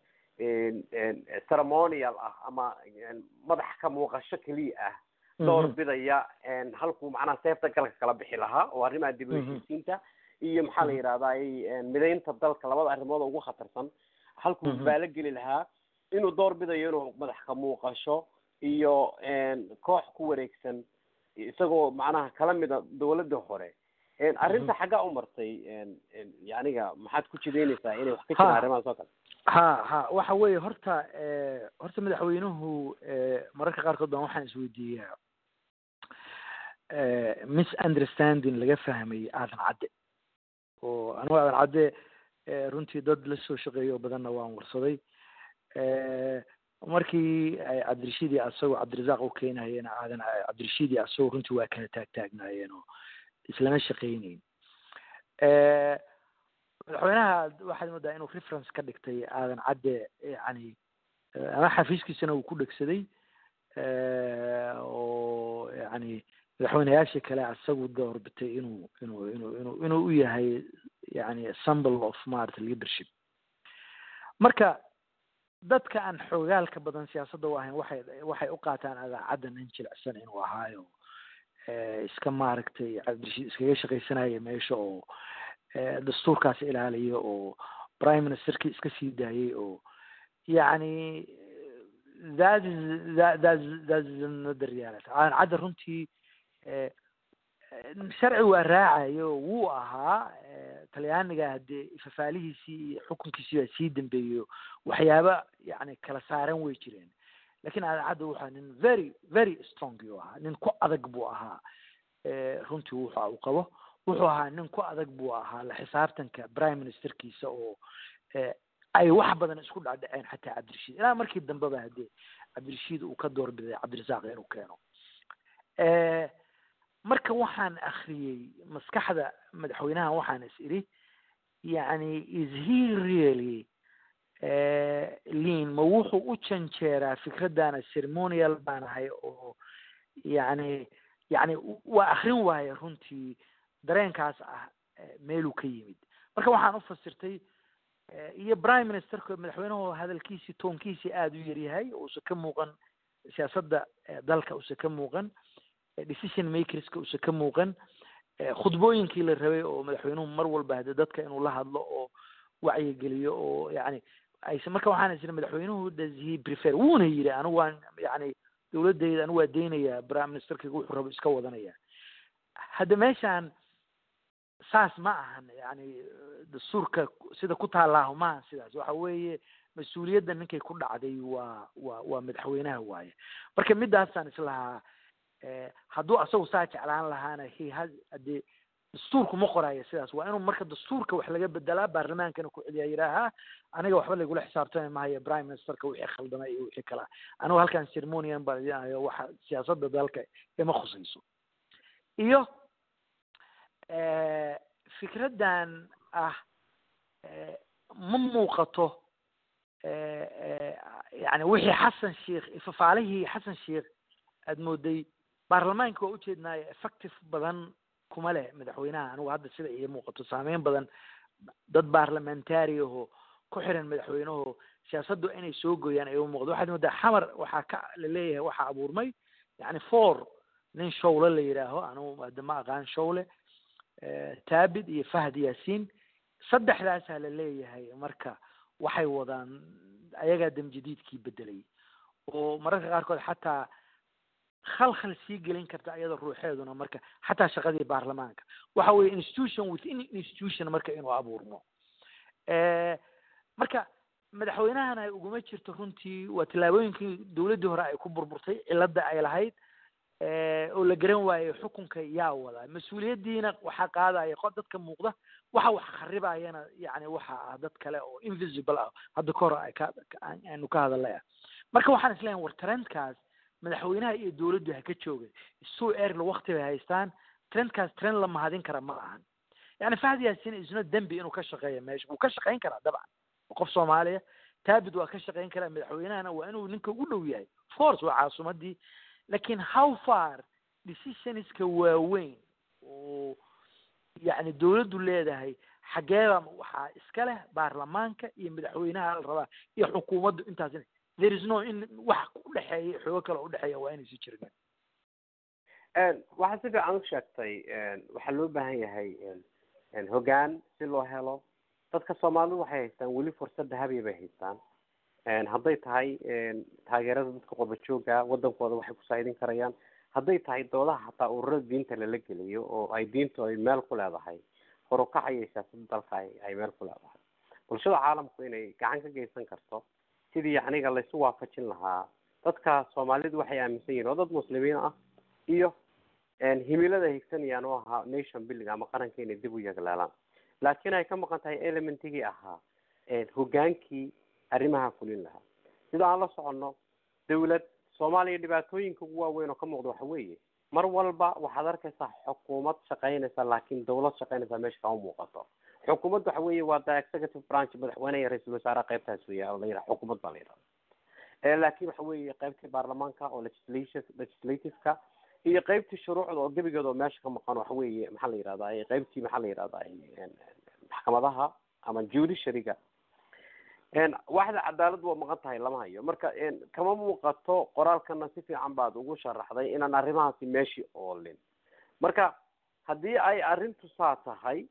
ceremonial ah ama madax ka muuqasho keliya ah door bidaya halkuu macnaha seefta galka kala bixi lahaa oo arrimaha dib u heshiisiinta iyo maxaa la yidhahdaa midaynta dalka labada arrimood ugu khatarsan halkuu baalo geli lahaa inuu door bidayo inuu madax ka muuqasho iyo koox ku wareegsan isagoo macnaha kala mida dawladda hore arrinta xaggaa u martay yaniga maxaad ku jideynaysaa inay wax ka jiraan arrimahaas oo kale ha ha waxa weeye horta horta madaxweynuhu mararka qaarkood baan waxaan isweydiiyaa misunderstanding laga fahmay aadan cadde oo anigu aadan cadde runtii dad la soo shaqeeyo badanna waan warsaday markii ay cabdirashiid iyo asagoo cabdirasaaq u keenayeen aadan cabdirashiid iyo asagoo runtii waa kala taag taagnaayeen oo islama shaqeyneyn madaxweynaha waxaad moodaa inuu reference ka dhigtay aadan cadde yani ama xafiiskiisana uu ku dhegsaday oo yani madaxweyneyaashii kale asagu doorbitay inuu inuu inuu inuu inuu u yahay yani symbol of maarata leadership marka dadka aan xoogaalka badan siyaasadda u ahayn waxay waxay u qaataan adaacadda nin jilicsan inuu ahaayo iska maaragtay cabdirashiid iskaga shaqaysanaya meesha oo dastuurkaas ilaaliya oo prime ministerkii iska sii daayay oo yani that is that that's that's another reality aan cadda runtii sharci waa raacayo wuu ahaa talyaaniga haddee fafaalihiisii iyo xukunkiisii baa sii dambeeyo waxyaaba yani kala saaran way jireen lakin adaacadda wuxua nin very very strong yuu ahaa nin ku adag buu ahaa runtii wuxa uu qabo wuxuu ahaa nin ku adag buu ahaa la xisaabtanka prime ministerkiisa oo ay wax badan isku dhacdhaceen xataa cabdirashiid ilaa markii dambeba haddee cabdirashiid uu ka doorbiday cabdirasaaq inuu keeno marka waxaan akriyey maskaxda madaxweynaha waxaan is idhi yani is he really lean ma wuxuu u janjeeraa fikraddaana ceremonial baan ahay oo yani yani waa akrin waaye runtii dareenkaas ah meeluu ka yimid marka waxaan u fasirtay iyo prime ministerka madaxweynuhu hadalkiisii toonkiisii aada u yaryahay uusan ka muuqan siyaasadda dalka usa ka muuqan decision makerska usa ka muuqan khudbooyinkii la rabay oo madaxweynuhu mar walba hade dadka inuu la hadlo oo wacyigeliyo oo yani ayse marka waxaan isiri madaxweynuhu does he prefer wuuna yidhi anigu waan yani dowladayda anigu waa deynayaa prime ministerkayga wuxuu rabo iska wadanaya hadda meeshaan saas ma ahan yani dastuurka sida ku taallaaho maaha sidaas waxa weeye mas-uuliyadda ninkay ku dhacday waa waa waa madaxweynaha waaye marka midaasaan islahaa hadduu asagu saa jeclaan lahaana he has hadee dastuurku ma qoraayo sidaas waa inuu marka dastuurka wax laga bedelaa baarlamaankana ku celiyaa yidhaaha aniga waxba laygula xisaabtami maayo prime ministerka wixii khaldamay iyo wixii kala anigu halkan ceremonian baan idinayo waxa siyaasadda dalka ima khusayso iyo fikraddan ah ma muuqato yani wixii xasan sheikh ifafaalihii xasan sheikh aad mooday baarlamaanka waa ujeednaayo effective badan kuma leh madaxweynaha anigu hadda sida iyo muuqato saameyn badan dad baarlamentary aho ku xiran madaxweyneho siyaasaddu inay soo gooyaan ay u muuqdo waxaad moodaa xamar waxaa ka laleeyahay waxaa abuurmay yani four nin showle la yidhaaho anigu hadda ma aqaan showle taabid iyo fahd yaasiin saddexdaasaa la leeyahay marka waxay wadaan ayagaa damjadiidkii bedelay oo mararka qaarkood xataa khalkhal sii gelin karta iyada ruuxeeduna marka xataa shaqadii baarlamaanka waxa weeye institution within institution marka inuu abuurmo marka madaxweynahana uguma jirto runtii waa tallaabooyinkii dowladdii hore ay ku burburtay cilada ay lahayd oo la garan waayo xukunka yaa wada mas-uuliyaddiina waxaa qaadaya qo dadka muuqda waxa wax kharibayana yani waxa ah dad kale oo invisible ah hadda kahor ay ka aanu ka hadalay ah marka waxaan isleeyahay war trendkaas madaxweynaha iyo dowladdu ha ka jooga so erla wakti bay haystaan trendkaas trend la mahadin kara ma ahan yani fahd yaasin isna dembi inuu ka shaqeeya meesha wuu ka shaqayn karaa dabcan qof soomaaliya taabid waa ka shaqayn karaa madaxweynahana waa inuu ninka ugu dhow yahay force waa caasimadii lakin how far decisionska waaweyn oo yani dowladdu leedahay xageeba waxaa iska leh baarlamaanka iyo madaxweynaha la rabaa iyo xukuumaddu intaas there is no in wax udhexeeya xoogo kale udhexeeya waa inaysi jirin waxaad si fiican u sheegtay waxaa loo baahan yahay hoggaan si loo helo dadka soomaalidu waxay haystaan weli fursad dahabiya bay haystaan hadday tahay taageerada dadka qurba jooga wadankooda waxay ku saa'idin karayaan hadday tahay doodaha hataa ururada diinta lala geliyo oo ay diintu ay meel ku leedahay horukacaya siyaasada dalka ay meel ku leedahay bulshada caalamku inay gacan ka geysan karto sidii yacniga laysu waafajin lahaa dadka soomaalidu waxay aaminsan yihin oo dad muslimiin ah iyo himilada higsanayaan oo ahaa nation building ama qaranka inay dib u yeglaalaan laakiin ay ka maqan tahay elementigii ahaa hogaankii arrimaha fulin lahaa sida aan la soconno dawlad soomaaliya dhibaatooyinka ugu waaweyn oo ka muuqda waxa weeye mar walba waxaad arkaysaa xukuumad shaqaynaysa laakiin dawlad shaqaynaysa meesha kama muuqato xukuumad waxa weeye waa the executive branch madaxweyne iyo ra-iisul wasaaraha qaybtaas weya la yidhaha xukuumad baa la yidhahda laakiin waxa weeye qaybtii baarlamaanka oo legislation legislativeka iyo qaybtii shuruucda oo gebigeeda oo meesha ka maqan waxa weeye maxaa la yihahdaa qaybtii maxaa la yihahdaa maxkamadaha ama judiciaryga waxda cadaalad waa maqan tahay lama hayo marka kama muuqato qoraalkana si fiican baad ugu sharaxday inaan arrimahaasi meeshii oolin marka haddii ay arrintu saa tahay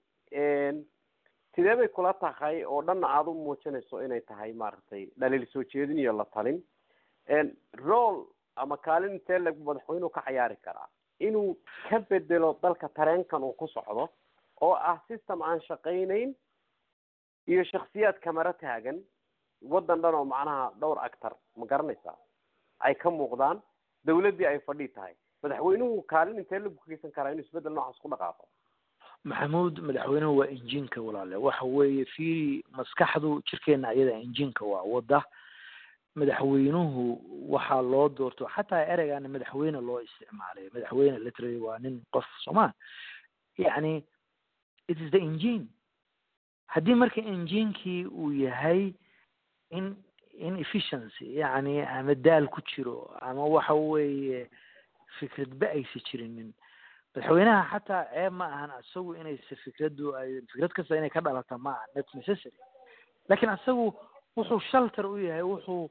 sidee bay kula tahay oo dhanna aada u muujinayso inay tahay maaragtay dhaliil soo jeedin iyo la talin role ama kaalin intee leg madaxweynuhu ka cayaari karaa inuu ka bedelo dalka tareenkan uu ku socdo oo ah system aan shaqaynayn iyo shaksiyaad kamaro taagan waddan dhan oo macnaha dhowr actor ma garanaysaa ay ka muuqdaan dawladdii ay fadhi tahay madaxweynuhu kaalin intee lagu geysan karaa inuu isbedel noocaas ku dhaqaaqo maxamuud madaxweynuhu waa injiinka walaale waxa weeye fiiri maskaxdu jirkeena ayada injiinka waa wada madaxweynuhu waxaa loo doorto xataa ereygaana madaxweyne loo isticmaalay madaxweyne literally waa nin qof soomaa yani it is the engine haddii marka enginkii uu yahay in inefficiency yani ama daal ku jiro ama waxa weeye fikradba aysa jirinin madaxweynaha xataa ceeb ma ahan isagu inaysa fikraddu ay fikrad kasta inay ka dhalata ma aha not necessary lakin isagu wuxuu shelter u yahay wuxuu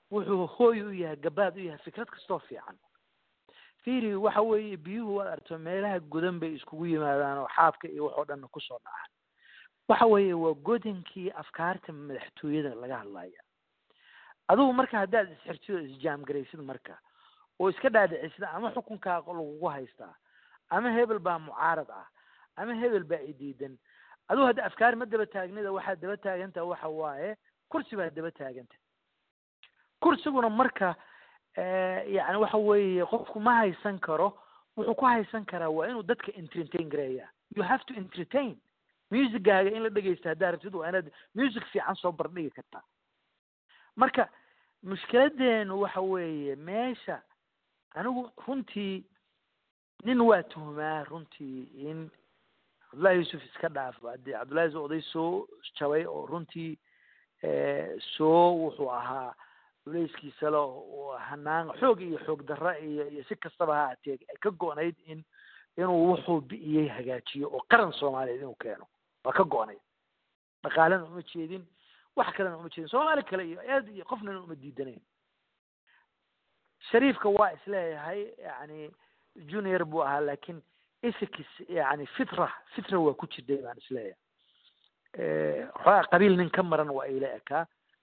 wuxuu hooy u yahay gabaad u yahay fikrad kastoo fiican fiiri waxa weeye biyuhu waad arto meelaha godan bay iskugu yimaadaan oo xaabka iyo waxoo dhanna kusoo dhacaan waxa weeye waa godankii afkaarta madaxtooyada laga hadlaya adugu marka haddaad isxirtid oo isjaamgaraysid marka oo iska dhaadhicisid ama xukunkaa lagugu haystaa ama hebel baa mucaarad ah ama hebel baa idiidan adugu hadda afkaar ma daba taagnida waxaad daba taagantaha waxa waaye kursi baad daba taaganta kursiguna marka yani waxa weeye qofku ma haysan karo wuxuu ku haysan karaa waa inuu dadka entertain gareeya you have to entertain musicgaaga in la dhegeysta haddaa rabtid waa inaad music fiican soo bardhigi kartaa marka mushkiladeenu waxa weeye meesha anigu runtii nin waa tuhmaa runtii in cabdullahi yuusuf iska dhaaf haddii cabdullahi oday soo jabay oo runtii soo wuxuu ahaa culeyskiisa le oo hanaan xoog iyo xoog darra iyo iyo si kastaba ha atee ay ka go-nayd in inuu wuxuu bi'iyey hagaajiyo oo qaran soomaaliyeed inuu keeno waa ka go-nayd dhaqaalena uma jeedin wax kalena uma jeedin soomaali kale iyo eed iyo qofnana uma diidanayn shariifka waa isleeyahay yani junior buu ahaa laakiin isikis yani fitra fitra waa ku jirday baan isleeyahay xoogaa qabiil nin ka maran waa ila ekaa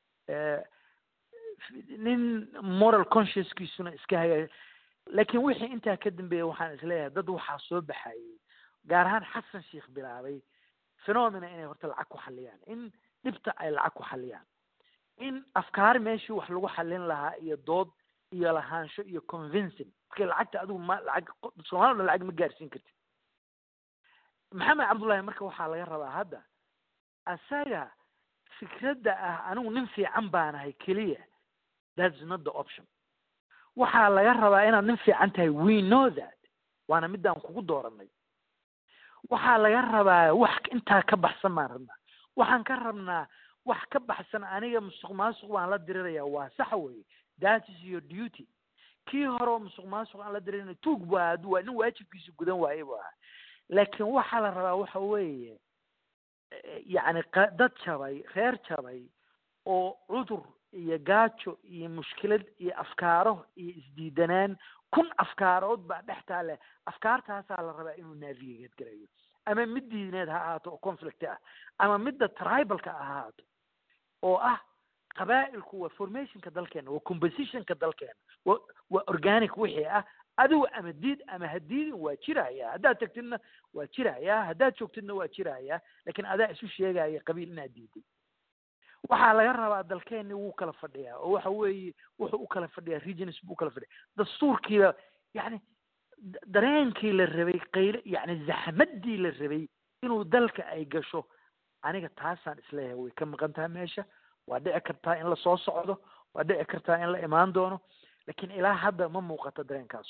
nin moral consciouskiisuna iska hagaag laakiin wixii intaa ka dambeeya waxaan isleeyahay dad waxaa soo baxayay gaar ahaan xasan sheikh bilaabay phenomena inay horta lacag ku xaliyaan in dhibta ay lacag ku xaliyaan in afkaar meeshii wax lagu xalin lahaa iyo dood iyo lahaansho iyo convincing markii lacagta adigu ma lacag soomaalida lacag ma gaarsiin kartid maxamed cabdullahi marka waxaa laga rabaa hadda asaga fikradda ah anigu nin fiican baanahay keliya that's not the option waxaa laga rabaa inaad nin fiican tahay we know that waana midaan kugu dooranay waxaa laga rabaa wax intaa ka baxsan baan rabnaa waxaan ka rabnaa wax ka baxsan aniga musuq maasuq baan la diriraya waa sax weye that is your duty kii hore oo musuq maasuq aan la diririna tuug bu ahaa waa nin waajibkiisa gudan waaye bu ahaa laakiin waxaa la rabaa waxa weeye yacni dad jabay reer jabay oo cudur iyo gaajo iyo mushkilad iyo afkaaro iyo isdiidanaan kun afkaarood baa dhex taale afkaartaasaa la rabaa inuu navigate garayo ama mid diineed ha ahaato oo conflict ah ama midda tribalka ha ahaato oo ah qabaa'ilku waa formationka dalkeena waa compositionka dalkeena wa waa organic wixii ah adigu ama diid ama hadiidin waa jiraya haddaad tagtidna waa jiraya haddaad joogtidna waa jiraya lakin adaa isu sheegaya qabiil inaad diiday waxaa laga rabaa dalkeeni wuu kala fadhiyaa oo waxa weeye wuxuu u kala fadhiyaa regions buu ukala fadhiya dastuurkiiba yani dareenkii la rabay qaylo yani zaxmadii la rabay inuu dalka ay gasho aniga taasaan isleeyahay way ka maqan tahay meesha waa dhici kartaa in lasoo socdo waa dhici kartaa in la imaan doono lakin ilaa hadda ma muuqato dareenkaas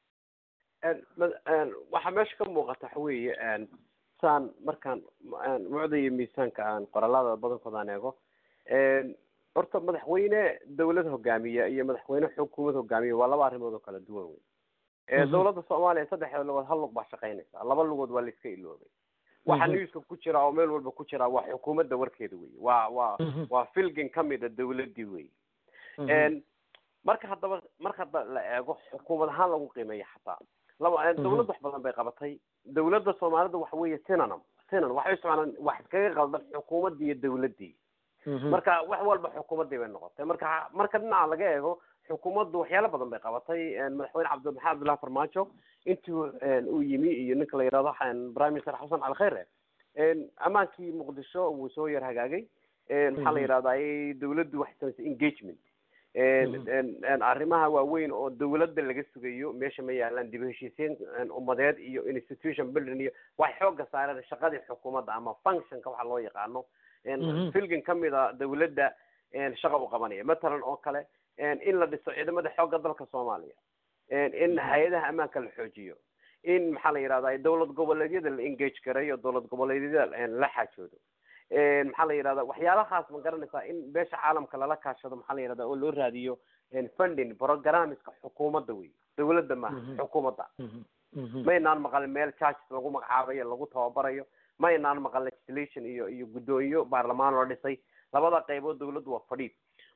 waxaa meesha ka muuqata waxa weeye saan markaan mucda iyo miisaanka aan qoraalada badankooda aan eego horta madaxweyne dawlad hogaamiya iyo madaxweyne xukuumad hogaamiya waa laba arrimood oo kala duwan wey dawladda soomaaliya saddexda lugood hal lug baa shaqaynaysa laba lugood waa la iska iloobay waxa newska ku jira oo meel walba ku jira waa xukuumadda warkeeda wey waa waa waa filgin kamid a dawladdii wey marka haddaba marka hadda la eego xukuumad ahaan lagu qiimeeya xataa laba dawladda wax badan bay qabatay dawladda soomaalida waxa weeye synonum synon waxay isticmaalaan wax iskaga qaldan xukuumaddii iyo dawladdii marka wax walba xukuumaddii bay noqotay marka marka dhinaca laga eego xukuumaddu waxyaalo badan bay qabatay madaxweyne cabdi maxamed abdullahi farmaajo intii uu yimi iyo ninka la yidhahdo prime minister xasan cali khayre ammaankii muqdisho wuu soo yar hagaagay maxaa la yidhahdaa dawladdu waxay samaysay engagement arrimaha waaweyn oo dawladda laga sugayo meesha ma yaalaan dib u heshiisiin ummadeed iyo institution building iyo waxay xooga saareen shaqadii xukuumadda ama functionka waxa loo yaqaano filgin kamid a dawladda shaqa u qabanaya matalan oo kale in la dhiso ciidamada xoogga dalka soomaaliya in hay-adaha ammaanka la xoojiyo in maxaa la yidhahdaa dawlad goboleedyada la engage gareeyo dawlad goboleedyada la xaajoodo maxaa la yidhahda waxyaalahaas ma garanaysaa in beesha caalamka lala kaashado maxaa la yidhahda oo loo raadiyo funding programmeska xukuumadda wey dawladda maaha xukuumadda maynaan maqalin meel charges lagu magacaabayo lagu tababarayo maynaan maqal legislation iyo iyo guddoomiyo baarlamaan loo dhisay labada qaybood dawladdu waa fadhiid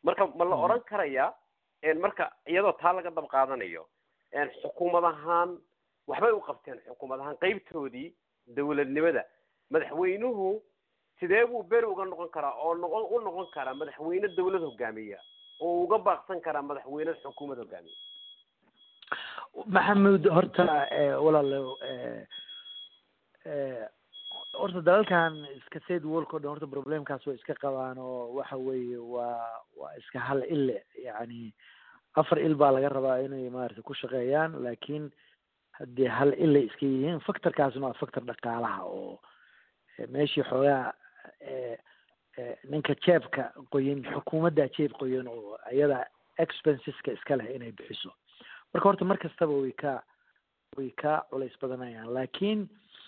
marka ma la odhan karayaa marka iyadoo taa laga dab qaadanayo xukuumad ahaan waxbay u qabteen xukuumad ahaan qeybtoodii dawladnimada madaxweynuhu sidee buu beri uga noqon karaa oo noqon u noqon karaa madaxweyne dawlad hogaamiya oo uga baaqsan karaa madaxweyne xukuumad hogaamiya maxamuud horta walaalo horta dalalkan iska said worlk o dhan horta problemkaas way iska qabaan oo waxa weeye waa waa iska hal ile yani afar il baa laga rabaa inay maarata ku shaqeeyaan laakiin haddii hal ilay iska yihiin factorkaasna waa factor dhaqaalaha oo meeshii xoogaa ninka jeebka qoyan xukuumadda jeeb qoyan oo iyada expenseska iska leh inay bixiso marka horta mar kastaba way ka way ka culays badanayaan laakiin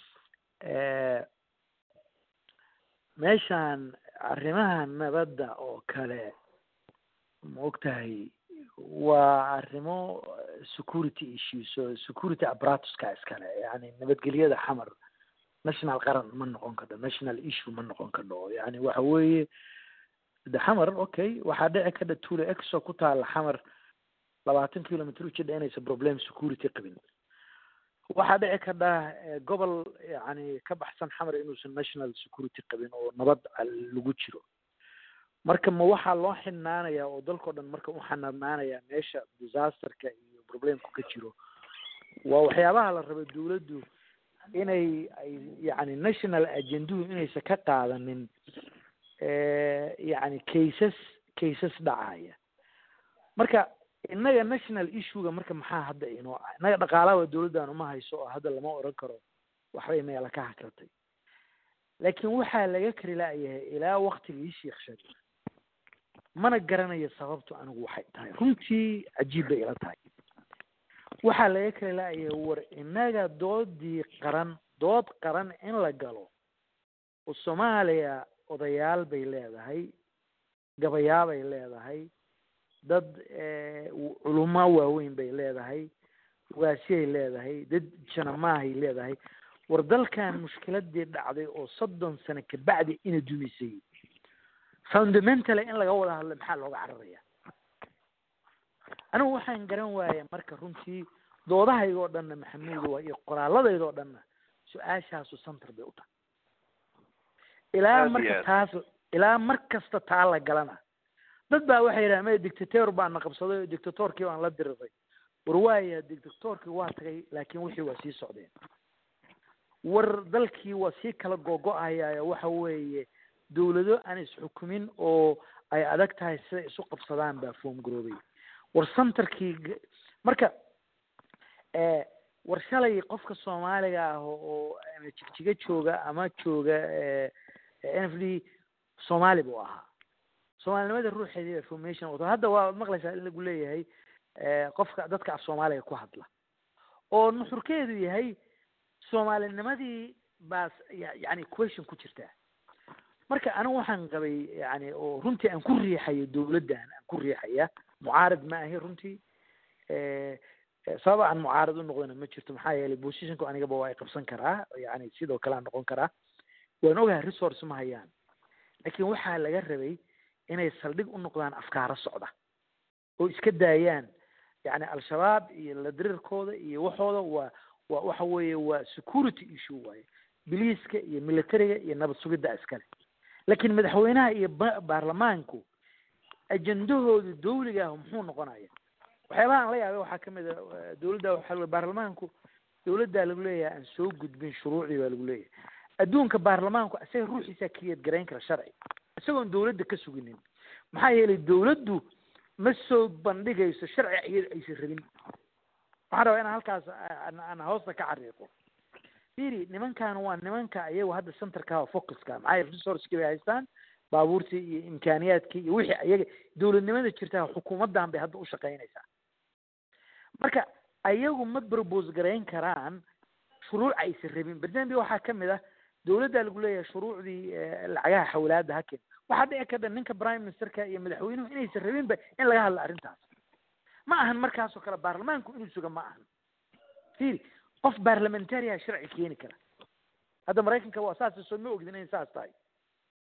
meeshaan arrimaha nabadda oo kale ma ogtahay waa arrimo security issues oo security apparatuska iskale yani nabadgelyada xamar national qaran ma noqon kadho national issue ma noqon kadho yani waxa weeye de xamar okay waxaa dhici kadha tulo exo ku taala xamar labaatan kilometer ujidha inaysan problem security qabin waxaa dhici kadha gobol yani ka baxsan xamar inuusan national security qabin oo nabad lagu jiro marka ma waxaa loo xinaanaya oo dalkao dhan marka u xanaanaanaya meesha disasterka iyo problemku ka jiro waa waxyaabaha la raba dawladdu inay ay yani national agenduhu inaysan ka qaadanin yani cases cases dhacaya marka innaga national issuega marka maxaa hadda inoo ah innaga dhaqaalaha dawladdan uma hayso oo hadda lama oran karo waxbay meela ka hakratay laakiin waxaa laga kari la'yahay ilaa waktigii sheekh shariif mana garanayo sababtu anigu waxay tahay runtii cajiib bay ila tahay waxaa laga kari la'yahay war innaga doodii qaran dood qaran in la galo oo soomaaliya odayaal bay leedahay gabayaa bay leedahay dad culumo waaweyn bay leedahay waasiyay leedahay dad janamaahay leedahay war dalkan mushkiladii dhacday oo soddon sano kabacdi ina dumisay fundamentally in laga wada hadlo maxaa looga cararaya anigu waxaan garan waaya marka runtii doodahayga oo dhanna maxamuud waa iyo qoraaladayda oo dhanna su-aashaasu center bay u tahay ilaa marka taas ilaa mar kasta taa la galana dad baa waxay yidhahan maya dictator baana qabsaday oo dictatorkii baan la diriray war waaya dictatorkii waa tagay laakiin wixii waa sii socdeen war dalkii waa sii kala gogo-ayaayo waxa weeye dawlado aan isxukumin oo ay adag tahay siday isu qabsadaan baa foom garoobay war centerkii marka war shalay qofka soomaaliga ah oo ama jigjiga jooga ama jooga n f d soomaali buu ahaa soomaalinimada ruuxeedii formation wato hadda waa maqlaysaa in lagu leeyahay qofka dadka af soomaaliga ku hadla oo nuxurkeedu yahay soomaalinimadii baas yani question ku jirtaa marka anigu waxaan qabay yani oo runtii aan ku riixayo dawladdan aan ku riixaya mucaarad ma ahi runtii sababa aan mucaarad u noqdana ma jirto maxaa yeelay positionku anigaba waa i qabsan karaa yani sidoo kale aan noqon karaa waan ogahay resource ma hayaan laakiin waxaa laga rabay inay saldhig u noqdaan afkaaro socda oo iska daayaan yani al-shabaab iyo ladirirkooda iyo waxooda waa waa waxa weeye waa security issue waaye biliiska iyo militariga iyo nabad sugidda iskale laakiin madaxweynaha iyo baarlamaanku ajendahooda dawliga ah muxuu noqonaya waxyaabaha aan la yaabay waxaa kamid a dawladda waxaa baarlamaanku dawladdaa lagu leeyahay aan soo gudbin shuruucdii baa lagu leeyahay adduunka baarlamaanku isaga ruuxiisaa kiyad garayn kara sharci isagoon dawladda ka suginin maxaa yeelay dawladdu ma soo bandhigayso sharci iyada aysan rabin waxaan rabaa inaan halkaas aan hoosta ka xariiqo firi nimankan waa nimanka iyagu hadda centerka focuska maxaa yeele resourcekii bay haystaan baabuurtii iyo imkaaniyaadkii iyo wixii iyaga dawladnimada jirta xukuumaddan bay hadda u shaqaynaysaa marka ayagu ma propose garayn karaan shuruuc aysan rabin barnaamij waxaa kamid ah dawladdaa lagu leeyahay shuruucdii lacagaha xawlaada haken waxaa dhici karta ninka prime ministerka iyo madaxweynuhu inaysan rabinba in laga hadlo arrintaas ma ahan markaasoo kale baarlamaanku inuu suga ma ahan firi qof baarlamentaria sharci keeni kara hadda maraykanka waa saas soo ma ogdin inay saas tahay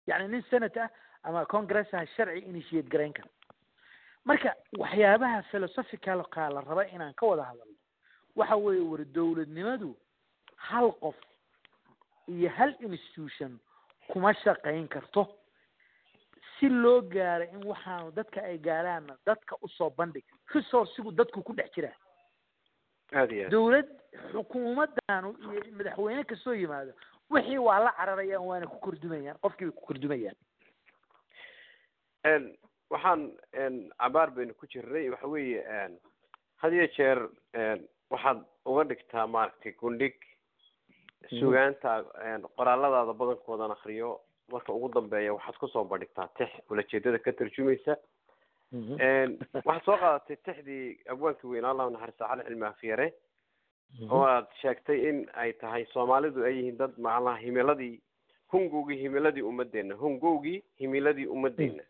yacni nin senate ah ama congressa sharci initiate garayn kara marka waxyaabaha philosophicalka la raba inaan ka wada hadalno waxa weeye war dowladnimadu hal qof iyo hal institution kuma shaqayn karto si loo gaaro in waxaanu dadka ay gaaraanna dadka usoo bandhig resourcigu dadku ku dhex jiraa aada iyo aad dowlad xukuumaddaanu iyo madaxweyne kastoo yimaado wixii waa la cararayaan waana ku kordumayaan qofkii bay ku kordumayaan n waxaan n cabaar baynu ku jirnay waxa weeye n had iyo jeer n waxaad uga dhigtaa maaragtay gundhig sugaanta n qoraalladaada badankoodan akriyo marka ugu dambeeya waxaad kusoo bandhigtaa tix ulajeedada ka tarjumaysa n waxaad soo qaadatay tixdii abwaankii weynaa allahu naxariista cali cilmi afyare oo aad sheegtay in ay tahay soomaalidu ay yihiin dad macnaha himiladii hungowgii himiladii ummadeena hungowgii himiladii ummadeena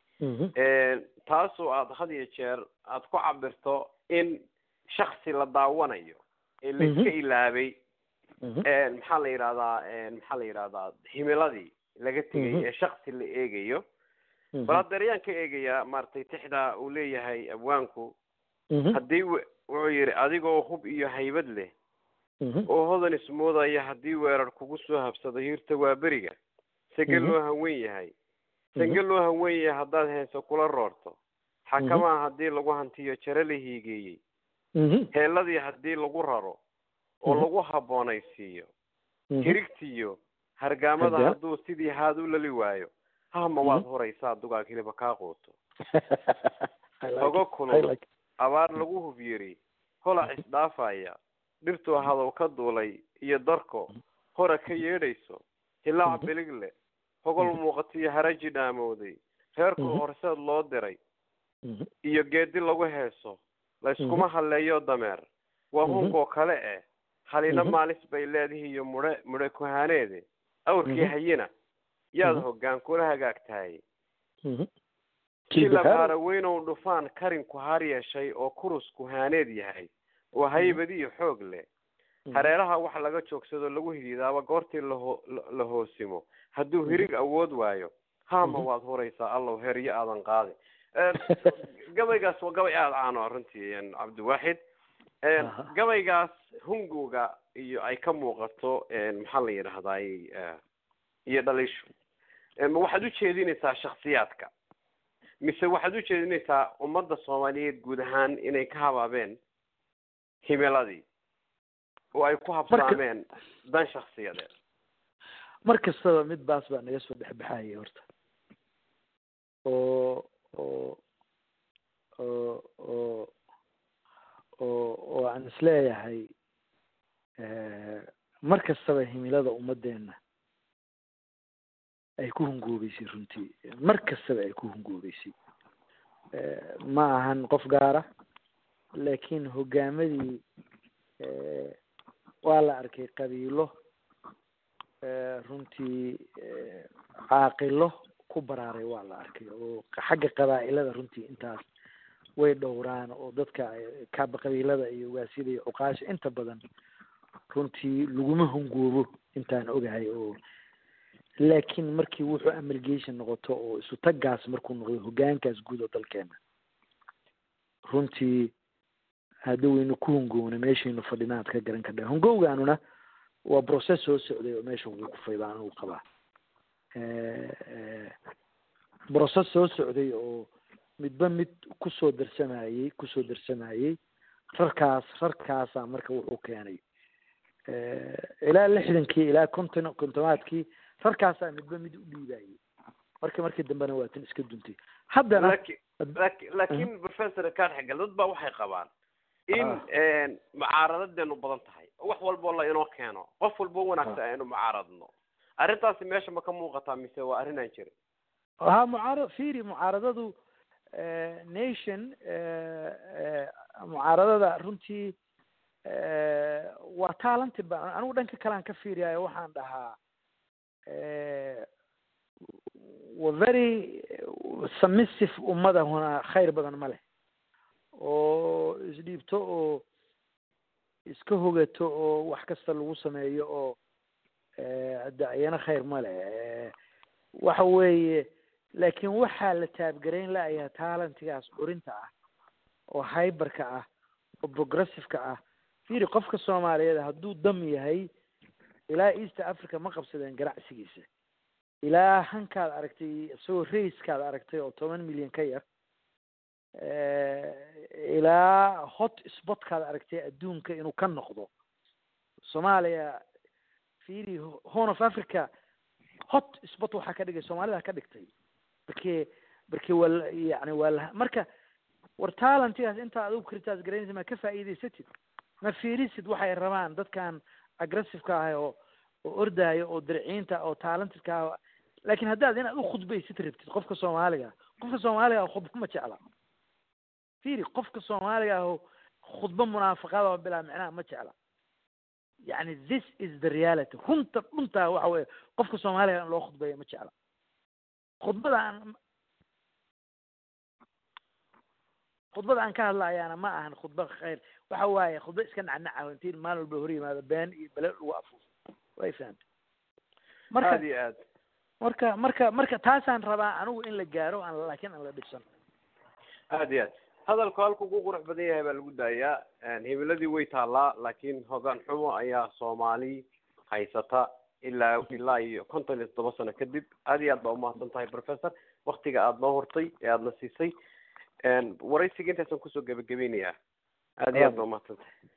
taasoo aad had iyo jeer aad ku cabirto in shaksi la daawanayo ee laiska ilaabay maxaa la yidhahdaa maxaa la yidhahdaa himiladii laga tegay ee shaksi la eegayo bal hadda ayaan ka eegayaa maaragtay tixda uu leeyahay abwaanku haddii w wuxuu yidhi adigoo hub iyo haybad leh oo hodan ismoodaya haddii weerar kugu soo habsado hiirta waa beriga sage loo hawen yahay sage loo hawen yahay haddaad heeso kula roorto xakamaa haddii lagu hantiyo jare la hiigeeyey heeladii haddii lagu raro oo lagu habboonaysiiyo hirigtiyo hargaamada hadduu sidii haad u lali waayo hahma waad horaysaa dugaag hiliba kaa quuto hogo kulul abaar lagu hub yiri holac isdhaafaya dhirtuu hadow ka duulay iyo darko hora ka yeedhayso hilaac biligle hogol muuqatiyo haraji dhaamowday reerku horseed loo diray iyo geedi lagu heeso layskuma halleeyo dameer waa hunkoo kale eh halina maalis bay leedihi iyo mudhe mudhe kuhaaneede awrkii hayina yaad hoggaan kula hagaagtahay kilabaara weynow dhufaan karinku har yeeshay oo kurus kuhaaneed yahay oo haybadiyo xoog leh hareeraha wax laga joogsado lagu hidiidaaba goortii laho la hoosimo hadduu hirig awood waayo haama waad huraysaa allow heryo aadan qaadi gabaygaas waa gabay aada caano ah runtii cabdiwaaxid gabaygaas hungowga iyo ay ka muuqato maxaa la yidhahdaay iyo dhaliishu ma waxaad ujeedinaysaa shaksiyaadka mise waxaad ujeedinaysaa ummadda soomaaliyeed guud ahaan inay ka habaabeen himiladii oo ay ku habsaameen dan shaksiyadeed mar kastaba mid baas baa naga soo dhexbaxayay horta oo oo oo oo oo oo aan isleeyahay mar kastaba himilada ummaddeena ay ku hungoobeysay runtii mar kastaba ay ku hungoobeysay ma ahan qof gaara laakiin hogaamadii waa la arkay qabiilo runtii caaqilo ku baraaray waa la arkay oo xagga qabaa'ilada runtii intaas way dhowraan oo dadka kaaba qabiilada iyo ugaasida iyo cuqaasha inta badan runtii laguma hungoobo intaan ogahay oo laakiin markii wuxuu amalgation noqoto oo isu taggaas markuu noqdo hogaankaas guud oo dalkeena runtii hadda waynu ku hungoowna meeshaynu fadhina ad ka garan kardha hungowgaanuna waa process soo socday oo meesha ugu kufay baan anugu qabaa process soo socday oo midba mid kusoo darsamayey kusoo darsamayey rarkaas rarkaasaa marka wuxuu keenay ilaa lixdankii ilaa konton kontomaadkii rarkaasaa midba mid u dhiibayay marka markii dambena waa tan iska duntay haddana laakin laki laakin professor kaadxegal dad baa waxay qabaan in mucaaradadeenu badan tahay wax walboo la inoo keeno qof walbo wanaagsan aynu mucaaradno arrintaasi meesha ma ka muuqataa mise waa arrin aan jirin ha mucaarad firi mucaaradadu nation mucaaradada runtii waa talanti ba anigu dhanka kale aan ka fiiriyayo waxaan dhahaa wa very submissive ummadahuna khayr badan ma leh oo isdhiibto oo iska hogato oo wax kasta lagu sameeyo oo hadda iyana khayr ma leh waxa weeye laakiin waxaa la taabgarayn la'ayaa talentigaas curinta ah oo hyberka ah oo progressiveka ah fiiri qofka soomaaliyeed hadduu dam yahay ilaa east africa ma qabsadeen ganacsigiisa ilaa hankaad aragtay isagoo raiskaad aragtay oo toban milyan ka yar ilaa hot spotkaad aragtay adduunka inuu ka noqdo soomaaliya fiiri horn of africa hot spot waxaa ka dhigay soomaalida ka dhigtay barke barke waa la yani waa la marka war talentigaas intaa adigu kritaas garanaysa ma ka faa'iidaysatid ma fiirisid waxay rabaan dadkan aggressiveka ah oo oo ordaayo oo dirciinta oo talentedka ah laakiin haddaad inaad u khudbaysid rabtid qofka soomaaliga qofka soomaaliga ah khudba ma jecla fiiri qofka soomaaliga ah khudba munaafaqada oo bilaa micnaha ma jecla yani this is the reality runta dhuntaa waxa weye qofka soomaaliga in loo khudbeeyo ma jecla khudbada aan khudbada aan ka hadlayaana ma ahan khudba khayr waxa waaye khudba iska nacnaca intiin maalin walba hor yimaado been iyo bele lagu afuufo way fahamta marka aad iyo aad marka marka marka taasaan rabaa anigu in la gaaro aan laakiin aan la dhibsan aad iyo aad hadalku halku ugu qurux badan yahay baa lagu daayaa himiladii way taallaa laakiin hogaan xumo ayaa soomaali haysata ilaa ilaa iyo konton iyo toddoba sano kadib aad iyo aad baa umahadsan tahay professor waktiga aada noo hortay ee aadana siisay waraysiga intaasaan kusoo gebagabaynayaa aad iyo aad baa umahadsan tahay